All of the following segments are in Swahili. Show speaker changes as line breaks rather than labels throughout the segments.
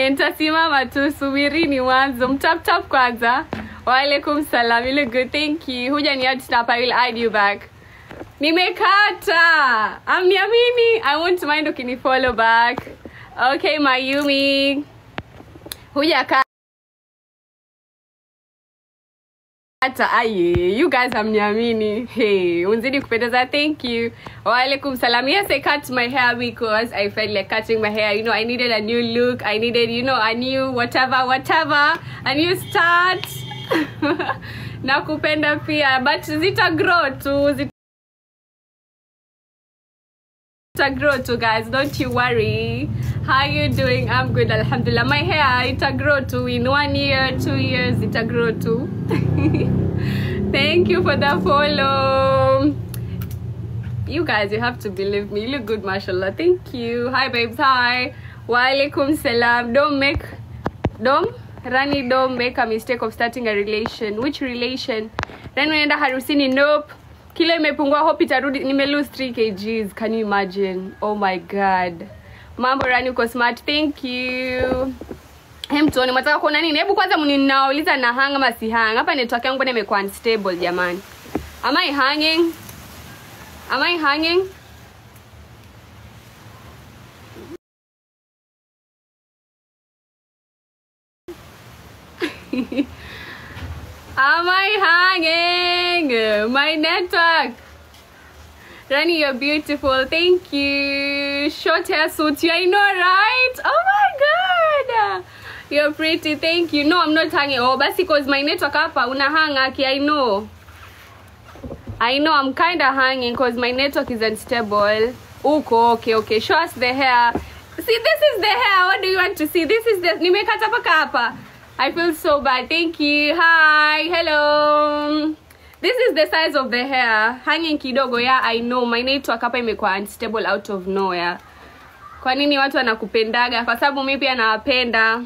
mwingine nitasimama tu subirini mwanzo mtaptap kwanza waalaikum salam ile good thank you huja ni add snap i will add you back nimekata amniamini i won't mind ukinifollow back okay mayumi huja ka hata aye you guys hamniamini hey unzidi kupendeza thank you waalaikum salam yes i cut my hair because i felt like cutting my hair you know i needed a new look i needed you know a new whatever whatever a new start na kupenda pia but zita grow tu zita grow too guys don't you worry how you doing i'm good alhamdulillah my hair it'll grow too in one year two years it'll grow too thank you for the follow you guys you have to believe me you look good mashallah thank you hi babes hi walaikum salam don't make don't rani don't make a mistake of starting a relation which relation then unaenda harusini nope kilo imepungua hope itarudi nime lose 3 kgs can you imagine oh my god mambo rani uko smart thank you Hem tuone mwataka kuona nini hebu kwanza mninauliza na hang ama si hang hapa network yangu bwana imekuwa unstable jamani am i hanging am i hanging Am I hanging? My network. Rani, you're beautiful. Thank you. Short hair suits you. I know, right? Oh my god. You're pretty. Thank you. No, I'm not hanging. Oh, basi because my network hapa una hang aki. I know. I know I'm kind of hanging because my network is unstable. Uko, okay, okay. Show us the hair. See, this is the hair. What do you want to see? This is the... Nimekata paka hapa. I feel so bad. Thank you. Hi. Hello. This is the size of the hair. Hanging kidogo. Yeah, I know. My network hapa imekuwa unstable out of nowhere. Kwa nini watu wanakupendaga? Kwa sababu mimi pia nawapenda.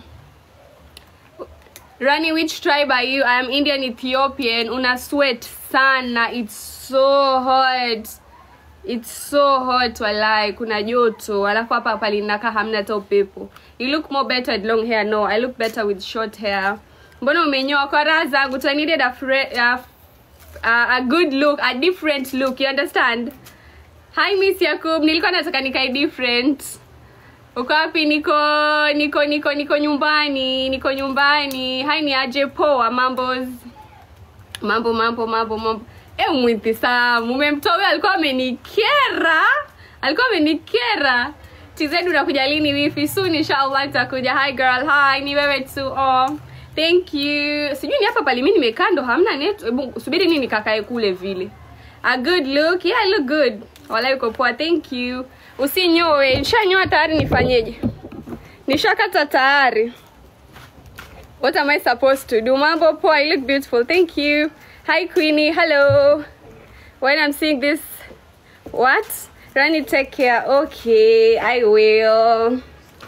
Rani, which tribe are you? I am Indian Ethiopian. Una sweat sana. It's so hot. It's so hot walai, kuna joto. Alafu hapa palinaka hamna hata upepo. You look more better with long hair. No, I look better with short hair. Mbona umenyoa kwa raha zangu? So I needed a, fre- a, a, a good look, a different look. You understand? Hi Miss Yakub, nilikuwa nataka nikae different. Uko wapi? Niko niko niko niko nyumbani, niko nyumbani. Hai ni aje poa mambos. Mambo mambo mambo mambo. Eh, mwithi Sam, umemtoa huyo alikuwa amenikera. Alikuwa amenikera. TZ unakuja lini wifi? Soon inshallah nitakuja. Hi girl, hi. Ni wewe tu. Oh. Thank you. Sijui ni hapa pale mimi nimekaa ndo hamna net. Hebu subiri nini nikakae kule vile. A good look. Yeah, I look good. Wala uko poa. Thank you. Usinyoe. Nishanyoa tayari nifanyeje? Nishakata tayari. What am I supposed to do? Mambo poa, you look beautiful. Thank you. Hi Queenie, hello. When I'm seeing this, what? Rani, take care. Okay, I will.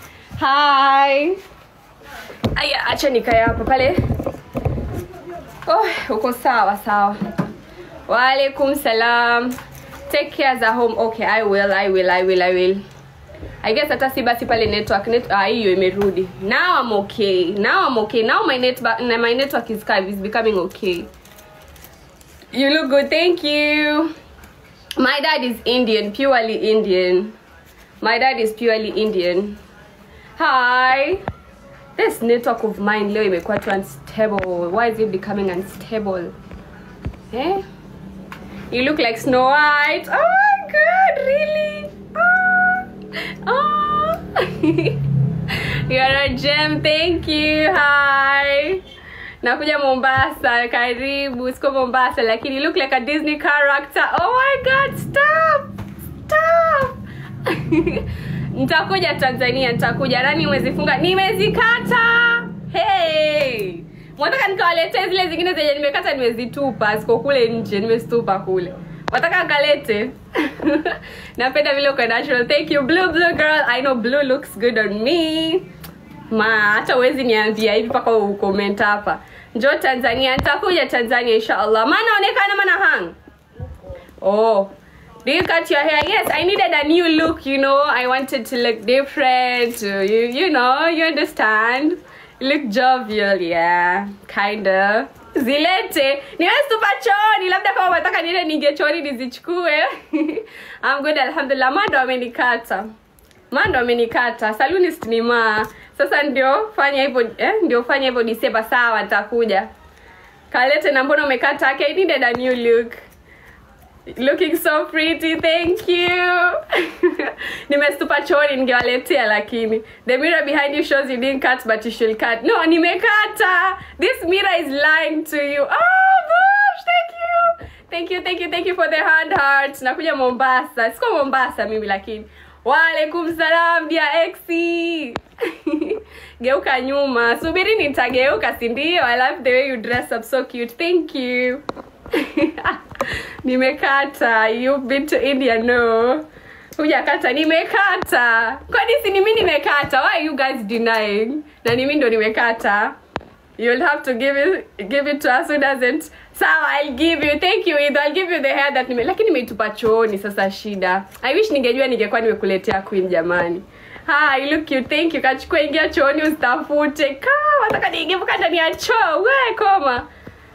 Hi. Aya, acha nikae hapa pale. Oh, uko sawa sawa. Waalaikum salam. Take care as a home. Okay, I will, I will, I will, I will. I guess hata si basi pale network net ah hiyo imerudi. Now I'm okay. Now I'm okay. Now my net my network is kind is becoming okay. You look good. Thank you. My dad is Indian, purely Indian. My dad is purely Indian. Hi. This network of mine leo imekuwa too unstable. Why is it becoming unstable? Eh? You look like Snow White. Oh my god, really? Oh. oh. You're a gem. Thank you. Hi. Nakuja Mombasa. Karibu. Siko Mombasa lakini you look like a Disney character. Oh my god, stop. Stop. nitakuja Tanzania, nitakuja. Rani umezifunga? Nimezikata. Hey. Mwataka nikawaletea zile zingine zenye nimekata nimezitupa, ziko kule nje, nimezitupa kule. Wataka kalete? Napenda vile uko natural. Thank you blue blue girl. I know blue looks good on me. Ma, hata uwezi niambia hivi mpaka ucomment hapa. Njoo Tanzania, nitakuja Tanzania inshallah. Maana onekana mana hang. Oh. Do you cut your hair? Yes, I needed a new look, you know. I wanted to look different. uh, You, you know, you understand. Look jovial, yeah. Kinda. Zilete. Niwezi tupa chooni, labda kama unataka niende ninge chooni nizichukue. I'm good, alhamdulillah. Mando amenikata. Mando amenikata. Salonist ni ma. Sasa ndio fanya hivyo eh, ndio fanya hivyo Disemba sawa nitakuja. Kalete na mbona umekata? Okay, I needed a new look. Looking so pretty, thank you. Nimestupa chooni ningewaletea lakini. The mirror behind you shows you didn't cut but you should cut. No, nimekata. This mirror is lying to you. Oh gosh, thank you. Thank you, thank you, thank you for the hand hearts. Nakuja Mombasa. Siko Mombasa mimi lakini. Waalaikum salam dia exi. Geuka nyuma. Subiri nitageuka, si ndio? I love the way you dress up so cute. Thank you. nimekata you've been to india no hujakata nimekata kwani si ni mi nimekata why are you guys denying na ni mi ndo nimekata you'll have to give it, give it to us who doesn't sawa i'll give you thank you Ido. i'll give you the hair that nime lakini nimeitupa chooni sasa shida i wish ningejua ningekuwa nimekuletea queen jamani Hi, look cute. Thank you. Kachukua ingia chooni usitafute. Ka, wataka niingie mpaka ndani ya choo. We, koma.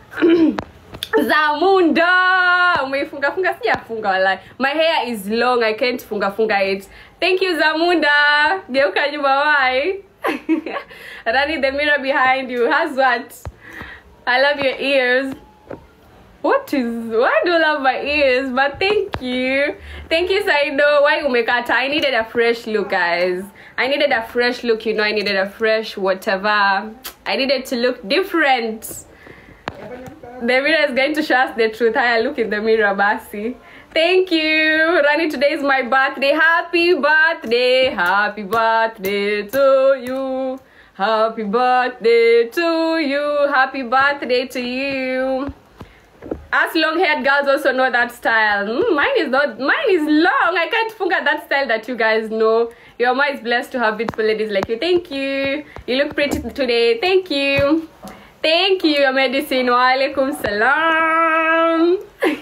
zamunda umeifunga funga sijafunga walai my hair is long i can't funga funga it thank you zamunda geuka nyuma why running the mirror behind you has what i love your ears what is why do you love my ears but thank you thank you saido why umekata i needed a fresh look guys i needed a fresh look you know i needed a fresh whatever i needed to look different the mirror is going to show us the truth. Hi, look in the mirror, Basi. Thank you. Rani, today is my birthday. Happy birthday. Happy birthday to you. Happy birthday to you. Happy birthday to you. Us long-haired girls also know that style. Mm, mine is not. Mine is long. I can't funga that style that you guys know. Your mom is blessed to have beautiful ladies like you. Thank you. You look pretty today. Thank you. Thank you, your medicine. Walaikum salam.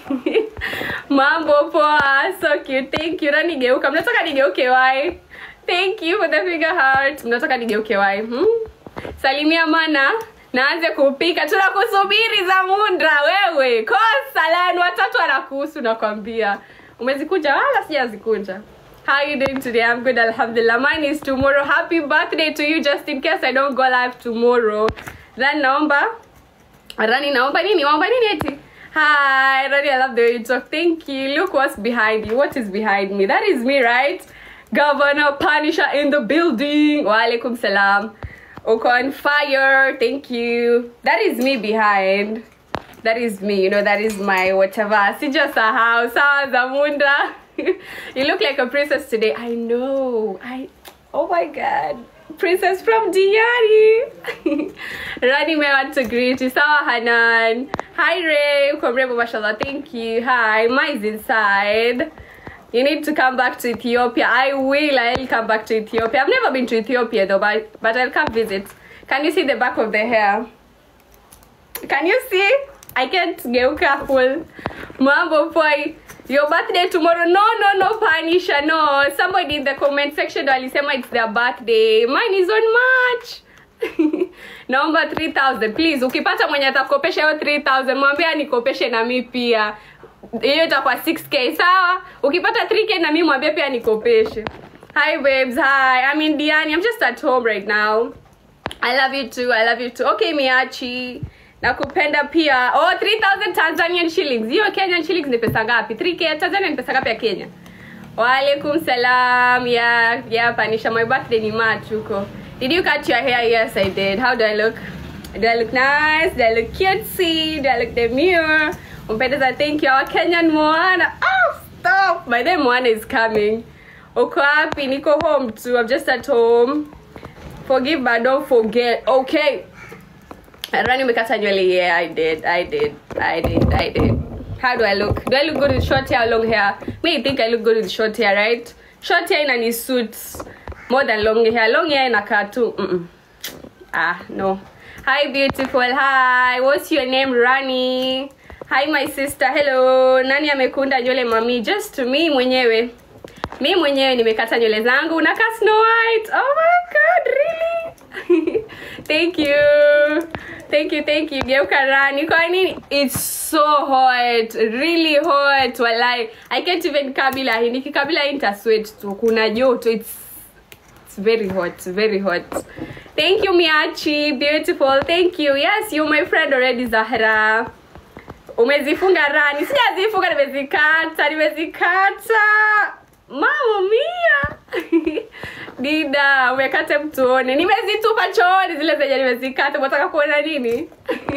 Mambo poa. So cute. Thank you. Na nigeuka. Mnataka nigeuke why? Thank you for the finger heart. Mnataka nigeuke why? Hmm? Salimia mana. Naanze kupika. Tunakusubiri za mundra wewe. Kosa la watatu anakuhusu nakwambia. Umezikunja wala sijazikunja. How you doing today? I'm good, alhamdulillah. Mine is tomorrow. Happy birthday to you, just in case I don't go live tomorrow. Then naomba Rani naomba nini? Naomba nini eti? Hi, Rani, I love the way you talk. Thank you. Look what's behind you. What is behind me? That is me, right? Governor Panisha in the building. Walaikum salam. Uko on fire. Thank you. That is me behind. That is me. You know, that is my whatever. Sijasahau. Sawa Zamunda. you look like a princess today. I know. I. Oh my God. Princess from Diari. Rani may want to greet you. Sawa Hanan. Hi Ray. Uko mrembo mashallah. Thank you. Hi. Mine's inside. You need to come back to Ethiopia. I will. I'll come back to Ethiopia. I've never been to Ethiopia though, but, but I'll come visit. Can you see the back of the hair? Can you see? I can't geuka full. Mambo boy. Your birthday tomorrow. No, no, no, Panisha. No. Somebody in the comment section walisema it's their birthday. Mine is on March. naomba 3000 please ukipata mwenye atakopesha hiyo 3000 mwambie anikopeshe na mi pia hiyo itakuwa 6k sawa ukipata 3k na mi mwambie pia nikopeshe hi babes hi i'm in diani i'm just at home right now i love you too i love you too okay miachi nakupenda pia oh 3000 tanzanian shillings hiyo kenyan shillings ni pesa ngapi 3k ya tanzania ni pesa ngapi ya kenya waalaikum salam ya ya panisha my birthday ni march huko did you cut your hair yes i did how do i look do i look nice do i look cutesy do i look demure umpendeza thank you our kenyan moana oh stop by then moana is coming uko wapi niko home too i'm just at home forgive but don't forget okay rani umekata nywele yeah i did i did i did i did how do i look do i look good with short hair or long hair me you think i look good with short hair right short hair inani suits more than long hair long hair inakaa tu mm-mm. ah no hi beautiful hi what's your name rani hi my sister hello nani amekunda nywele mami just me mwenyewe mi mwenyewe nimekata nywele zangu unakaa snow white oh my god really thank you thank you thank you geuka rani kwa nini it's so hot really hot walai i can't even kabila hii nikikabila hii nitasweat tu kuna joto it's it's very hot very hot thank you miachi beautiful thank you yes you my friend already zahra umezifunga rani sijazifunga nimezikata nimezikata mama mia dida umekata mtuone nimezitupa chooni zile zenye nimezikata unataka kuona nini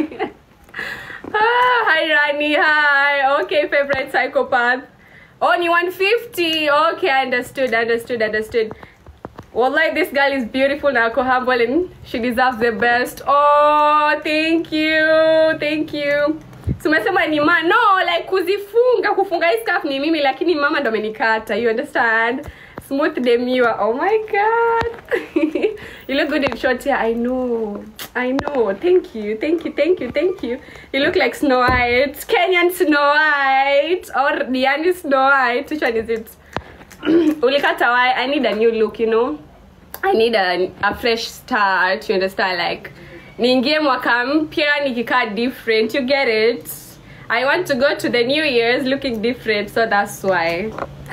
ah, hi rani hi okay favorite psychopath oh ni 150 okay understood understood understood Wallahi, this girl is beautiful na ako humble and she deserves the best. Oh, thank you. Thank you. Tumesema ni ma no like kuzifunga kufunga hii scarf ni mimi lakini mama ndo amenikata. You understand? Smooth demure. Oh my god. you look good in short hair. I know. I know. Thank you. Thank you. Thank you. Thank you. You look like Snow White. Kenyan Snow White or Diani Snow White. Which one is it? ulikata why i need a new look you know i need a, a fresh start you understand like niingie mwaka mpya nikikaa different you get it i want to go to the new years looking different so that's why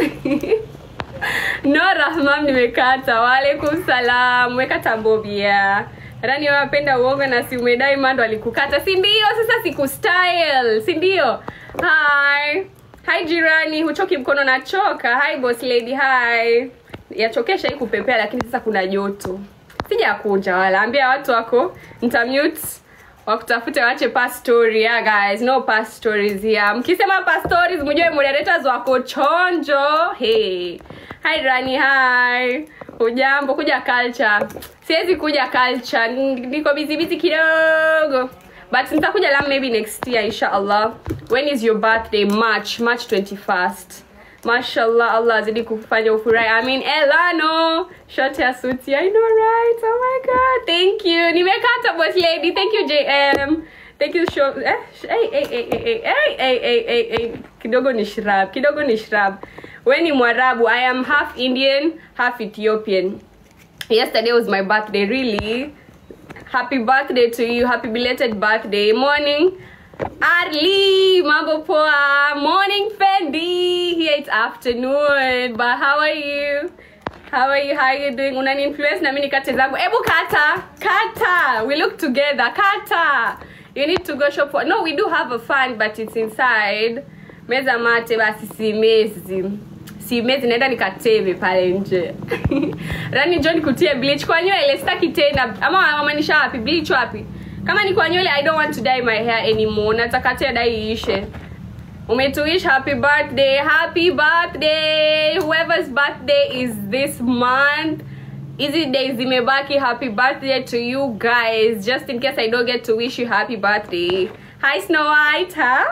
no rahmam nimekata waalaikum salam wekata mbobia rani wapenda uongo na si umedai mando alikukata si ndio sasa siku style si ndio hi hi jirani huchoki mkono nachoka hi boss lady hi yachokesha hii kupepea lakini sasa kuna joto sijakunja wala ambia watu wako ntamute wakutafute wache past story yeah, guys no past stories here mkisema past stories mjue moderators wako chonjo hey hi rani hi ujambo kuja culture siwezi kuja culture niko busy busy kidogo but nitakuja lam maybe next year inshallah when is your birthday march march 21st mashallah allah azidi kufanya ufurahi i mean elano short hair suti i know right oh my god thank you nimekata boss lady thank you jm thank you show eh hey hey hey hey hey hey hey hey hey kidogo ni shrab kidogo ni shrab we ni mwarabu i am half indian half ethiopian yesterday was my birthday really happy birthday to you happy belated birthday morning Arlie, mambo poa. Morning, Fendi. Here it's afternoon, but how are you? How are you? How are you doing? Unani influence na mimi nikate zangu. Ebu kata, kata. We look together. Kata. You need to go shop for. No, we do have a fan, but it's inside. Meza mate basi si mezi. Si mezi naenda nikateve pale nje. Rani John kutie bleach kwa nywele sitaki tena. Ama wamaanisha wapi? Bleach wapi? kama ni kwa nywele i don't want to dye my hair anymore nataka tena dye iishe umetuish happy birthday happy birthday whoever's birthday is this month hizi days zimebaki happy birthday to you guys just in case i don't get to wish you happy birthday hi snow white hi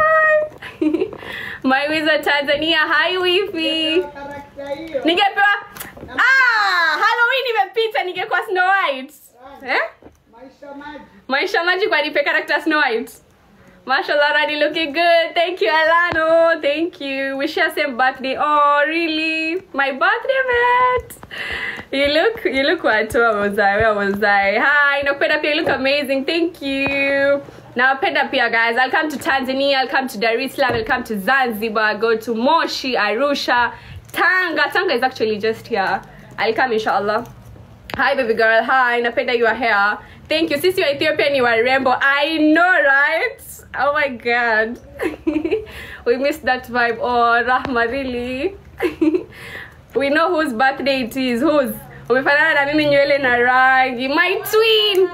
my wizard tanzania hi wifi ningepewa ah halloween imepita ningekuwa snow white eh? maisha maji kwa nipe character snow white mashallah rani looking good thank you alano thank you we share same birthday oh really my birthday mate you look you look what where was i where was i hi nakupenda pia you look amazing thank you nawapenda pia guys i'll come to tanzania i'll come to dar es salaam i'll come to zanzibar I'll go to moshi arusha tanga tanga is actually just here i'll come inshallah hi baby girl hi napenda your hair thank you sisi wa ethiopia ni warembo i know right oh my god we missed that vibe oh rahma really we know whose birthday it is whose umefanana na mimi nywele na rangi my twin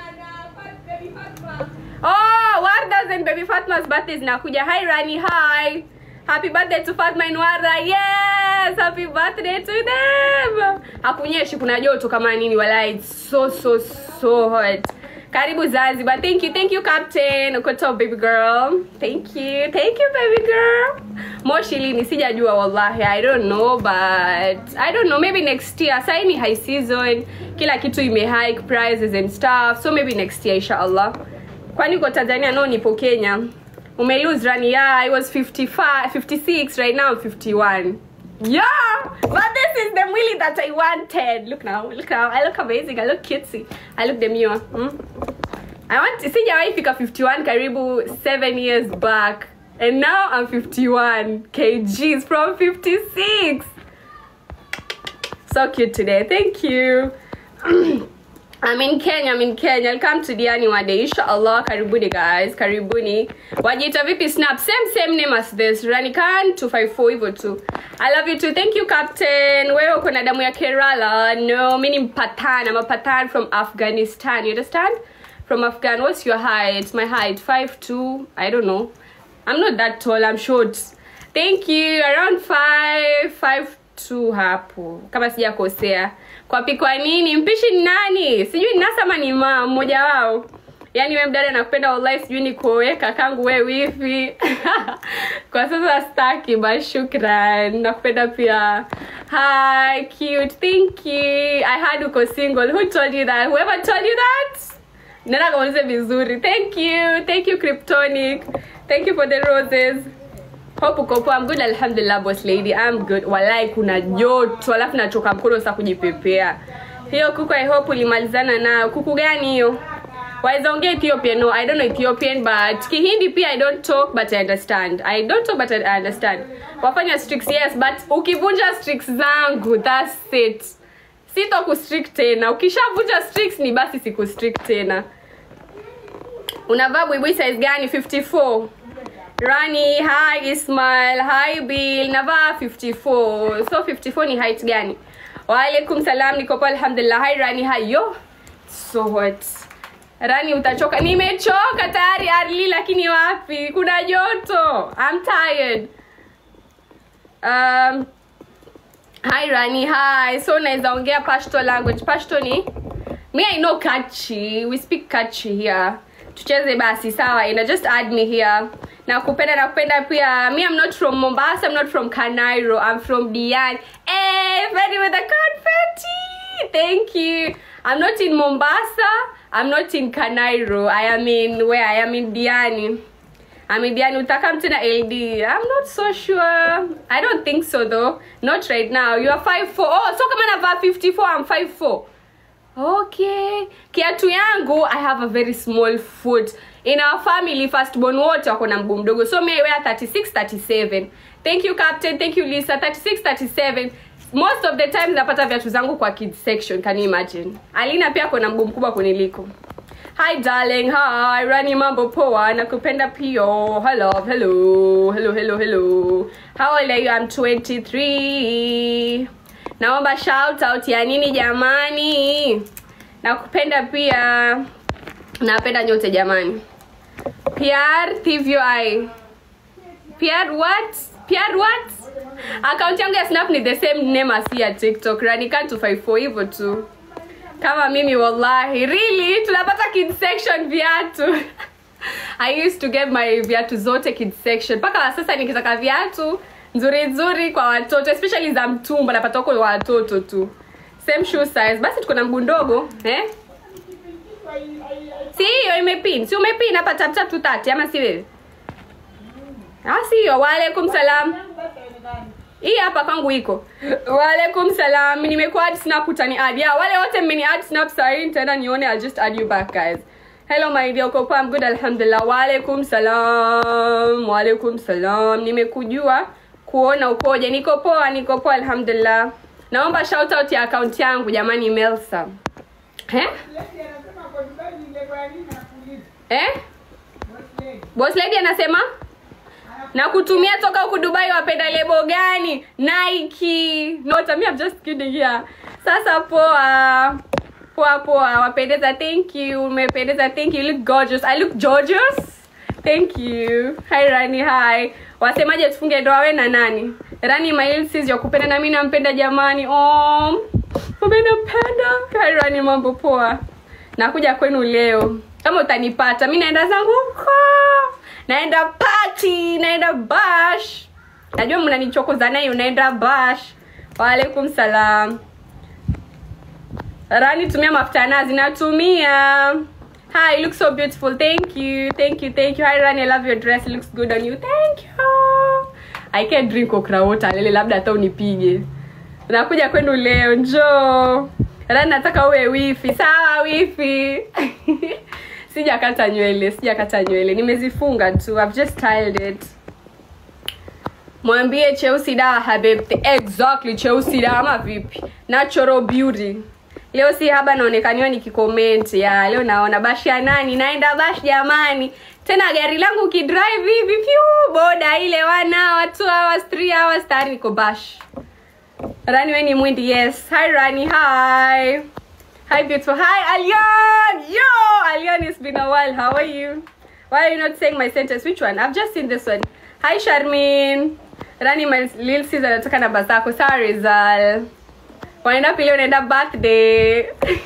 oh wardas and baby fatma's birthday zinakuja hi rani hi happy birthday to fatma and warda yes happy birthday to them hakunyeshi kuna joto kama nini wala it's so so so hot karibu zanzibar thank you thank you captain uko top baby girl thank you thank you baby girl moshi lini sijajua wallahi i don't know but i don't know maybe next year sai ni high season kila kitu ime hike prices and stuff so maybe next year inshallah kwani uko tanzania no nipo kenya umelose rani yeah i was 55 56 right now i'm 51 yeah but this is the mwili that i wanted look now look now i look amazing i look cutesy i look demure hmm? i want sijawahi fika 51 karibu 7 years back and now i'm 51 kgs from 56 so cute today thank you I'm in Kenya, I'm in Kenya. I'll come to Diani one day. Inshallah, karibuni guys, karibuni. Wajita vipi snap? Same same name as this. Ranikan 254 hivyo tu. I love you too. Thank you Captain. Wewe uko na damu ya Kerala. No, mimi ni Mpathan. I'm a Pathan from Afghanistan. You understand? From Afghan. What's your height? My height 5'2. I don't know. I'm not that tall. I'm short. Thank you. Around 5 5'2 hapo. Kama sijakosea kwa pikwa nini mpishi ni nani sijui ni nasa ama ni ma mmoja wao yaani we mdada nakupenda wallahi sijui ni kuoweka kangu we wifi kwa sasa staki ba shukran nakupenda pia hi cute thank you i had uko single who told you that whoever told you that nenda kaulize vizuri thank you thank you kryptonic thank you for the roses hope uko poa I'm good alhamdulillah boss lady I'm good walai kuna joto alafu nachoka mkono sasa kujipepea hiyo kuku I hope ulimalizana nayo kuku gani hiyo waweza ongea Ethiopian no I don't know Ethiopian but Kihindi pia I don't talk but I understand I don't talk but I understand wafanya streaks yes but ukivunja streaks zangu that's it sito kustrict tena ukishavunja streaks ni basi siku strict tena unavaa buibui size gani 54 Rani, hi Ismail, hi Bill, navaa 54. So 54 ni height gani? Waalaikum salam, niko poa alhamdulillah. Hi Rani, hi yo. So hot. Rani utachoka. Nimechoka tayari Arli lakini wapi? Kuna joto. I'm tired. Um Hi Rani, hi. So naweza ongea Pashto language. Pashto ni Me I know Kachi. We speak Kachi here. Tucheze basi sawa. Ina just add me here nakupenda nakupenda pia me i'm not from mombasa i'm not from kanairo i'm from diani hey, ready with the confetti thank you i'm not in mombasa i'm not in kanairo i am in where i am in diani I'm in Diani utakam tena LD. I'm not so sure. I don't think so though. Not right now. You are 5'4". Oh, so kama navaa 54, I'm 5'4". Okay. Kiatu yangu, I have a very small foot. In our family, firstborn wote wako na mguu mdogo. So me I wear 36, 37. Thank you Captain, thank you Lisa. 36, 37. Most of the time napata viatu zangu kwa kids section, can you imagine? Alina pia ako na mguu mkubwa kuniliko. Hi darling, hi. Rani mambo poa, nakupenda pio. Hello, hello. Hello, hello, hello. How old are you? I'm 23. Naomba shout out ya nini jamani? Nakupenda pia. Napenda nyote jamani. Pierre Thivio I. Pierre what? Pierre what? Account yangu ya Snap ni the same name as ya TikTok. Ranika 254 hivyo tu. Kama mimi wallahi. Really? Tunapata kids section viatu. I used to get my viatu zote kids section. Mpaka sasa nikitaka viatu nzuri nzuri kwa watoto especially za mtumba napata huko watoto tu. Same shoe size. Basi tuko na mguu ndogo, eh? si hiyo imepin si umepin hapa tap tap tu tati ama si wewe ah si hiyo waalaikum salam hii hapa kwangu iko waalaikum salam nimekuwa add snap utani add yeah wale wote mmeni add snap sahi nitaenda nione I'll just add you back guys hello my dear uko poa I'm good alhamdulillah waalaikum salam waalaikum salam nimekujua kuona ukoje niko poa niko poa alhamdulillah naomba shout out ya account yangu jamani Melsa eh eh boss lady anasema na kutumia toka huku dubai wapenda lebo gani nike not me I'm just kidding here sasa poa poa poa wapendeza thank you umependeza thank you you look gorgeous i look gorgeous thank you hi rani hi wasemaje tufunge ndoa we na nani rani mailsis ya kupenda na mimi nampenda jamani oh umenipenda hi rani mambo poa nakuja kwenu leo kama utanipata mi naenda zangu huko naenda party naenda bash najua mnanichokoza naye unaenda bash waalaikum salam rani tumia mafuta ya nazi natumia Hi, you look so beautiful. Thank you. Thank you. Thank you. Hi Rani, I love your dress. It looks good on you. Thank you. I can't drink okra water. Lele labda hata unipige. Nakuja kwenu leo. Njoo. Rani nataka uwe wifi. Sawa wifi. Sijakata nywele. Sijakata nywele. Nimezifunga tu. I've just styled it. Mwambie cheusi dawa habibti. Exactly cheusi dawa ama vipi? Natural beauty. Leo si haba naonekaniwa nikicomment ya leo naona bashi ya nani naenda bash jamani. Tena gari langu ukidrive hivi pyu boda ile one hour, two hours, three hours tayari niko bash. Rani we ni mwindi yes. Hi Rani, hi. Hi beautiful. Hi Alion. Yo, Alion it's been a while. How are you? Why are you not saying my sentence? Which one? I've just seen this one. Hi Sharmin. Rani my little sister anataka namba zako. Sawa Rizal. Wanaenda pili unaenda birthday.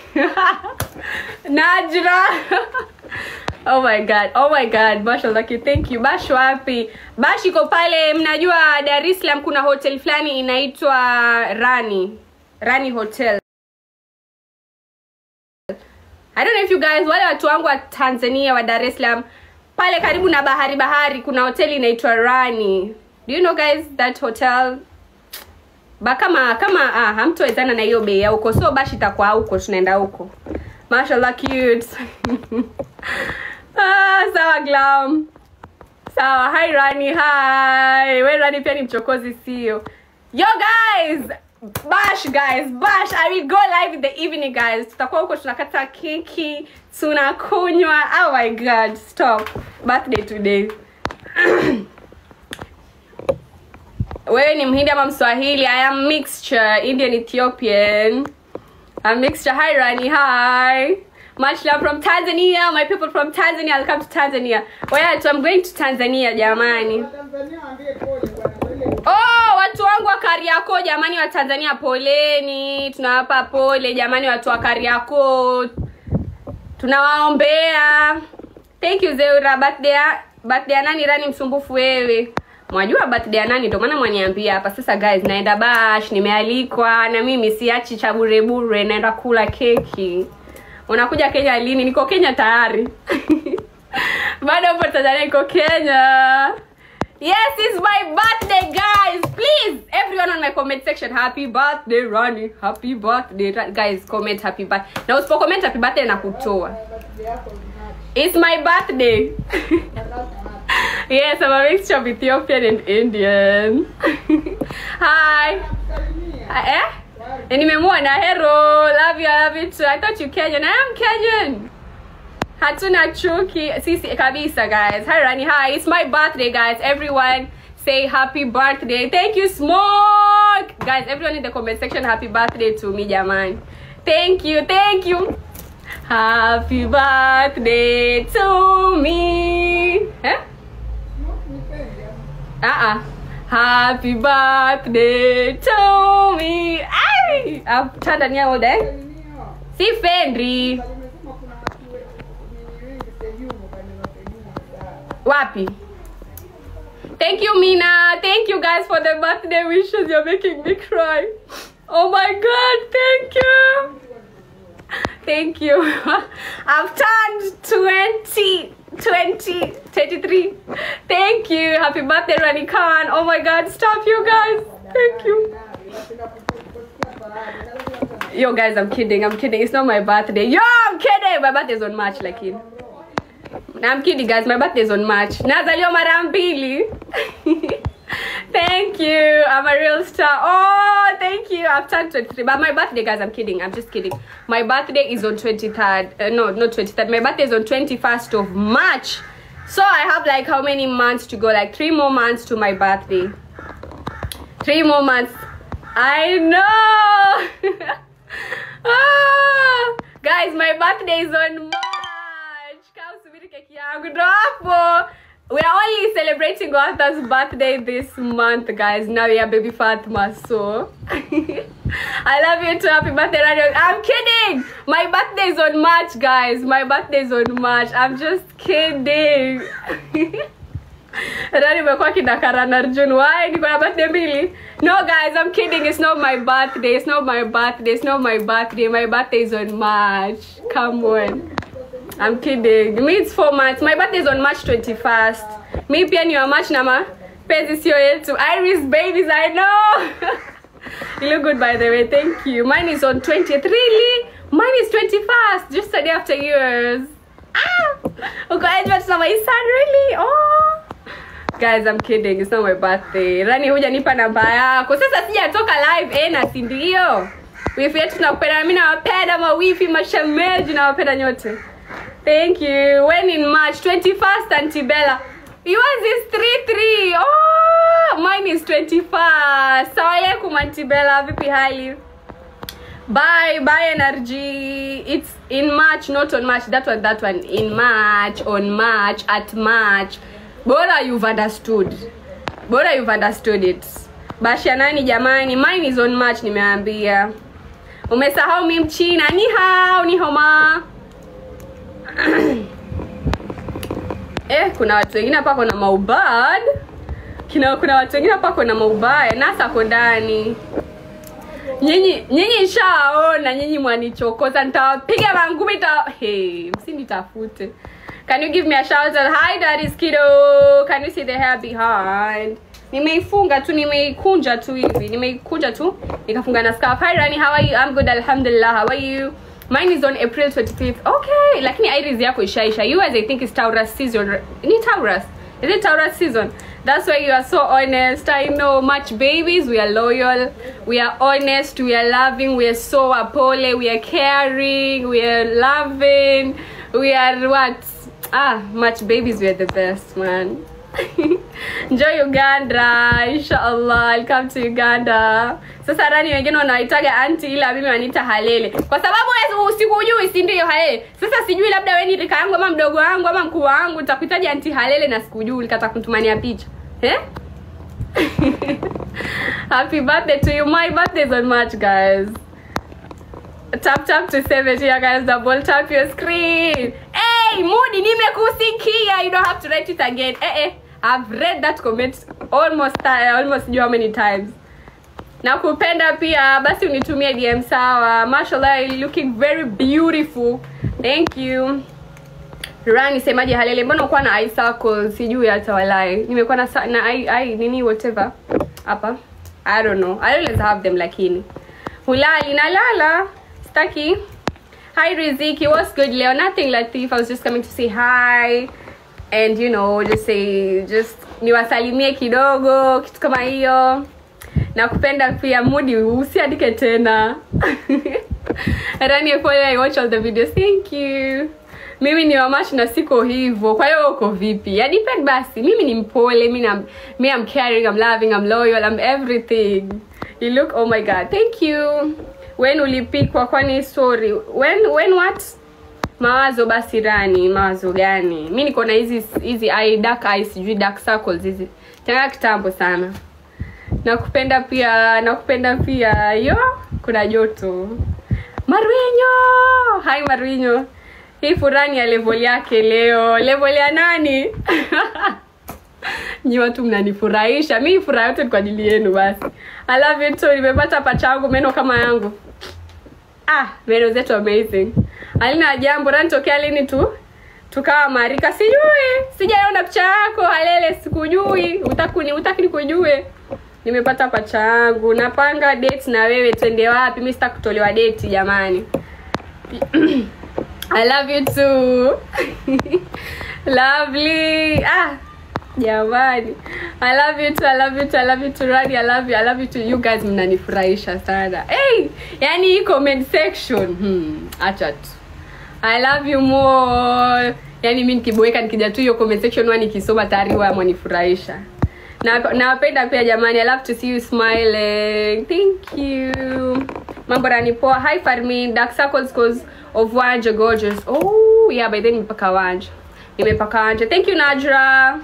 Najra. oh my god. Oh my god. Bash was like, thank you. Bash wapi? Bash iko pale mnajua Dar es Salaam kuna hotel fulani inaitwa Rani. Rani Hotel. I don't know if you guys wale watu wangu wa Tanzania wa Dar es Salaam pale karibu na bahari bahari kuna hoteli inaitwa Rani. Do you know guys that hotel? Ba kama kama ah, hamtowezana na hiyo bei ya huko. So bashi itakuwa huko tunaenda huko. Mashallah cute. ah, sawa glam. Sawa, hi Rani, hi. We Rani pia ni mchokozi sio? Yo guys, bash guys, bash. I will go live in the evening guys. Tutakuwa huko tunakata keki, tunakunywa. Oh my god, stop. Birthday today. Wewe ni Mhindi ama Mswahili? I am mixture, Indian Ethiopian. I'm mixture. Hi Rani, hi. Much love from Tanzania. My people from Tanzania. I'll come to Tanzania. Where to? I'm going to Tanzania jamani. Oh, watu wangu wa Kariakoo jamani wa Tanzania poleni. Tunawapa pole jamani watu wa Kariakoo. Tunawaombea. Thank you Zeura. Birthday ya- birthday ya nani Rani msumbufu wewe? Mwajua birthday ya nani ndio maana mwaniambia hapa. Sasa guys, naenda bash, nimealikwa na mimi siachi cha bure bure, naenda kula keki. Unakuja Kenya lini? Niko Kenya tayari. Bado hapo Tanzania niko Kenya. Yes, it's my birthday, guys. Please, everyone on my comment section, happy birthday, Ronnie. Happy birthday, Ra- guys. Comment happy birthday. Na usipo comment happy birthday na kutoa. It's my birthday. yes, I'm a mixture of Ethiopian and Indian. Hi. Uh, eh? Na nimemwona hero. Love you, I love you too. I thought you Kenyan. I am Kenyan. Hatuna chuki. Sisi kabisa guys. Hi Rani. Hi. It's my birthday guys. Everyone say happy birthday. Thank you Smoke. Guys, everyone in the comment section happy birthday to me jamani. Thank you. Thank you. Happy birthday to me. Eh? Uh-uh. Happy birthday to me. Ay! I've turned on all day. Si Fendri. Wapi? Thank you, Mina. Thank you guys for the birthday wishes. You're making me cry. Oh my god, thank you. Thank you. I've turned 20, 20, 23. Thank you. Happy birthday, Rani Khan. Oh my god, stop you guys. Thank you. Yo, guys, I'm kidding. I'm kidding. It's not my birthday. Yo, I'm kidding. My birthday's on March, lakini. I'm kidding guys, my birthday is on March. Nazaliwa mara mbili. thank you. I'm a real star. Oh, thank you. I've turned 23. But my birthday, guys, I'm kidding. I'm just kidding. My birthday is on 23rd. Uh, no, not 23rd. My birthday is on 21st of March. So I have like how many months to go? Like three more months to my birthday. Three more months. I know. ah, guys, my birthday is on March. Kaa usubiri keki yangu ndo hapo. We are only celebrating Arthur's birthday this month, guys. Now we are baby Fatma, so I love you too. Happy birthday, Radio. I'm kidding. My birthday is on March, guys. My birthday is on March. I'm just kidding. Rani imekuwa kidakara na Arjun. Why? Niko na birthday mbili. No guys, I'm kidding. It's not my birthday. It's not my birthday. It's not my birthday. My birthday is on March. Come on. I'm kidding. Me it's four months. My birthday is on March 21st. Mi pia ni wa March na mapenzi sio yetu. Iris babies, I know. you look good by the way. Thank you. Mine is on 20th. Really? Mine is 21st. Just a day after yours. Ah! Uko Edward na my son really? Oh. Guys, I'm kidding. It's not my birthday. Rani hujanipa namba yako. Sasa sijatoka live eh na si ndio? Wifi yetu tunakupenda. Mimi nawapenda mawifi, mashemeji nawapenda nyote. Thank you. When in March 21st Antibella. Yours is 33. Oh, mine is 21st. Sawa alaikum Antibella. Vipi hali? Bye, bye energy. It's in March, not on March. That one, that one. In March, on March, at March. Bora you've understood. Bora you've understood it. Bashia nani jamani? Mine is on March nimeambia. Umesahau mi mchina. Ni hao, ni homa. eh, kuna watu wengine hapa kuna maubad. Kina kuna watu wengine hapa kuna maubaya. Nasa ako ndani nyinyi nyinyi nshaona nyinyi mwanichokoza nitawapiga mangumi ta hey, msinitafute can you give me a shout out hi daddy's kiddo can you see the hair behind nimeifunga tu nimeikunja tu hivi nimeikunja tu nikafunga na scarf hi rani how are you i'm good alhamdulillah how are you mine is on april 25th okay lakini iris yako ishaisha you guys i think is taurus season ni taurus is it taurus season that's why you are so honest i know much babies we are loyal we are honest we are loving we are so apole we are caring we are loving we are what ah much babies we are the best man enjoy uganda inshallah i'll come to uganda sasa rani wengine wanaitaga anti ila mimi waniita halele kwa sababu wewe usikujui si ndio halele sasa sijui labda wewe ni rika yangu ama mdogo wangu ama mkuu wangu nitakuitaja anti halele na sikujui ulikata kutumania picha eh happy birthday to you my birthday is on march guys tap tap to save it here guys double tap your screen hey mudi nimekusikia you don't have to write it again eh eh i've read that comment almost uh, almost you how many times nakupenda pia basi unitumie dm sawa mashallah you're looking very beautiful thank you rani semaje halele mbona ukuwa na eye circles sijui hata walai nimekuwa na, sa- na eye, eye, nini whatever hapa i don't know i always have them lakini hulali nalala staki hi riziki what's good leo nothing latif i was just coming to say hi and you know just say just niwasalimie kidogo kitu kama hiyo nakupenda pia mudi usiandike tena rani pole i watch all the videos thank you mimi ni wamashi na siko hivyo kwa hiyo uko vipi ya depend basi mimi ni mpole mi nam- mi am caring i'm loving i'm loyal i'm everything you look oh my god thank you when ulipikwa kwani sorry when when what mawazo basi rani mawazo gani mi niko na hizi hizi eye dark eyes sijui dark circles hizi tanga kitambo sana nakupenda pia nakupenda pia yo kuna joto marwinyo hai marwinyo hii furani ya level yake leo level ya nani nyi watu mnanifurahisha mi furaha yote ni kwa ajili yenu basi I love you too nimepata pachangu meno kama yangu ah meno zetu amazing alina jambo rani tokea lini tu tukawa marika sijui sijaona picha yako halele sikujui utakuni utaki nikujue nimepata pacha yangu napanga date na wewe twende wapi mi sita kutolewa date jamani i love you too lovely ah jamani i love you too i love you too i love you too Rani, i love you i love you too you guys mnanifurahisha sana hey yani hii comment section hmm, acha tu i love you more yani mi nikiboeka nikija tu hiyo comment section huwa nikisoma tayari huwa mwanifurahisha na nawapenda pia jamani i love to see you smiling thank you mambo ranipoa hi farmin dark circles cause of wanja gorgeous oh yeah by then nimepaka wanja nimepaka wanja thank you najra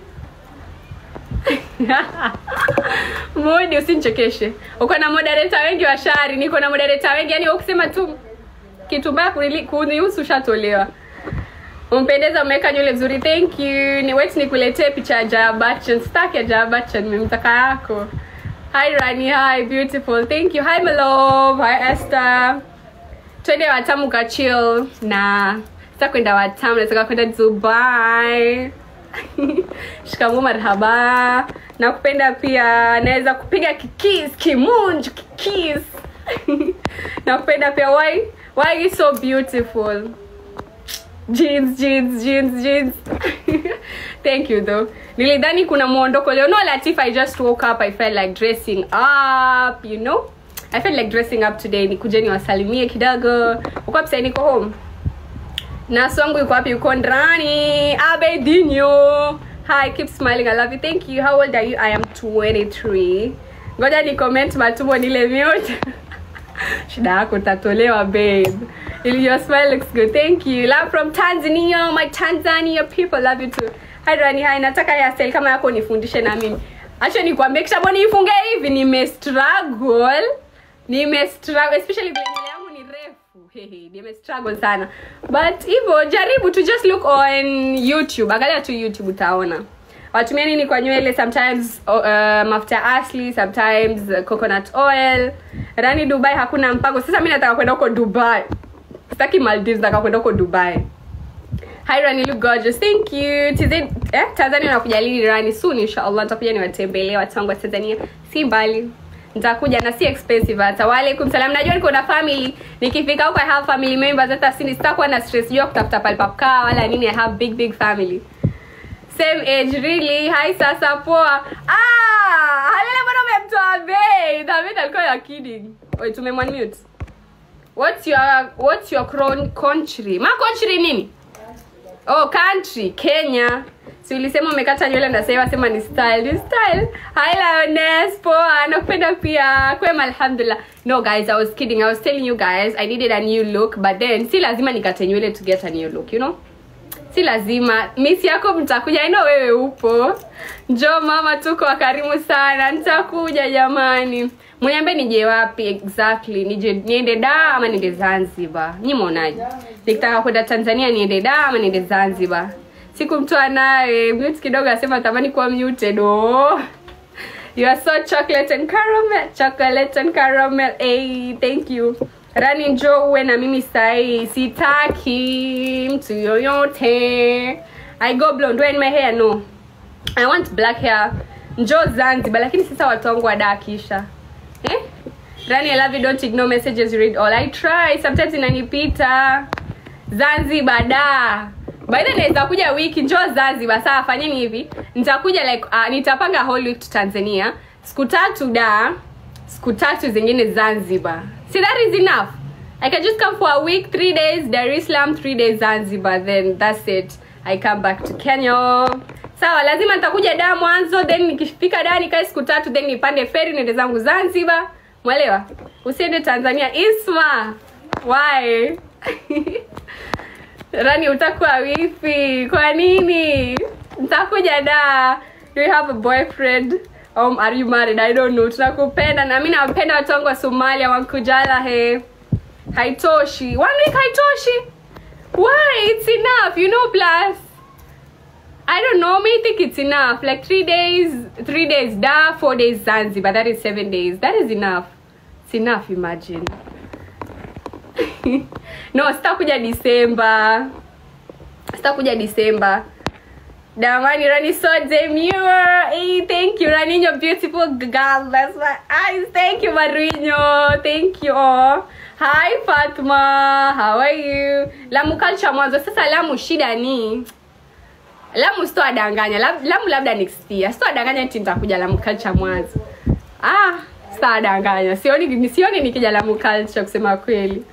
mudi usinichekeshe uko na moderator wengi wa shari niko na moderator wengi yani ukisema tu kitu mbaya kunili- kunihusu ushatolewa umpendeza umeweka nywele vizuri thank you ni wait nikuletee picha ya jabachan staki ya jabachan nimemtaka yako hi rani hi beautiful thank you hi my love hi esther twende watamu ka chill na sasa kwenda watamu nataka kwenda dubai shikamoo marhaba nakupenda pia naweza kupiga kikis kimunju kikis nakupenda pia why why are you so beautiful jeans jeans jeans jeans thank you though nilidhani kuna mwondoko leo no latif i just woke up i felt like dressing up you know i felt like dressing up today nikuje niwasalimie kidogo uko wapi sasa niko home naso wangu yuko wapi yuko ndani abedinho hi keep smiling i love you thank you how old are you i am 23 ngoja ni comment matumbo nile mute shida yako utatolewa babe your smile looks good thank you love from tanzania my tanzania people love you too hi rani hi nataka hairstyle kama yako nifundishe na mimi acha nikwambie kisha mbona nifunge hivi nime struggle nime struggle especially vile nywele yangu ni refu hehe nime struggle sana but hivyo jaribu to just look on youtube angalia tu youtube utaona watumia nini kwa nywele sometimes uh, mafuta asli sometimes uh, coconut oil rani dubai hakuna mpango sasa mi nataka kwenda huko dubai sitaki maldives nataka kwenda huko dubai hi rani look gorgeous thank you TZ, eh, tanzania nakuja lini rani soon inshallah nitakuja niwatembelee watu wangu wa tanzania si mbali nitakuja na si expensive hata waalaikum salam najua niko na family nikifika huko i have family members hata sini sitakuwa na stress juu ya kutafuta pale pa kukaa wala nini i have big big family same age really hi sasa poa ah halele mbona umemtoa bei david alikuwa ya kidding wait tumemwanmute what's your what's your cron- country ma country nini oh country kenya si ulisema umekata nywele ndasema sema ni style ni style hi lioness poa nakupenda pia kwema alhamdulillah no guys i was kidding i was telling you guys i needed a new look but then si lazima nikate nywele to get a new look you know si lazima miss yako mtakuja ino wewe upo njo mama tuko wakarimu sana nitakuja jamani mniambie nije wapi exactly nije niende da ama niende zanzibar nyi mwonaje nikitaka kwenda tanzania niende da ama niende zanzibar sikumtoa naye mute kidogo asema tamani kuwa muted oh. You are so chocolate and caramel, chocolate and caramel. Hey, thank you. Rani njo uwe na mimi sahi, sitaki mtu yoyote. I go blonde, wear in my hair no. I want black hair. Njo Zanzibar, lakini sasa watu wangu wadakisha. Eh? Rani, I love you, don't ignore messages, read all. I try, sometimes inanipita. Zanzibar da. By the way, naweza kuja wiki njoo Zanzibar. Sawa, fanyeni hivi. Nitakuja like uh, nitapanga whole week to Tanzania. Siku tatu da, siku tatu zingine Zanzibar. See that is enough. I can just come for a week, three days Dar es Salaam, three days Zanzibar, then that's it. I come back to Kenya. Sawa, lazima nitakuja da mwanzo, then nikifika da nikae siku tatu, then nipande feri niende zangu Zanzibar. Mwelewa? Usiende Tanzania. Isma. Why? Rani utakuwa wifi. Kwa nini? Nitakuja da. Do you have a boyfriend? Um, are you married? I don't know. Tunakupenda na mimi napenda watu wangu wa Somalia wankujala he. Haitoshi. One week haitoshi. Why? It's enough. You know plus. I don't know. Me think it's enough. Like three days, three days da, four days Zanzibar. That is seven days. That is enough. It's enough. Imagine. no, sitakuja Disemba. Sitakuja Disemba. Damani Rani so demure. Hey, thank you, Rani. You're beautiful girl. That's my eyes. Thank you, Marino. Thank you all. Hi Fatma. How are you? Lamu culture mwanzo. Sasa Lamu shida ni Lamu sitowadanganya. Lab- Lamu labda next year. Sitowadanganya eti nitakuja Lamu culture mwanzo. Ah, sitowadanganya. Sioni sioni nikija Lamu culture kusema kweli.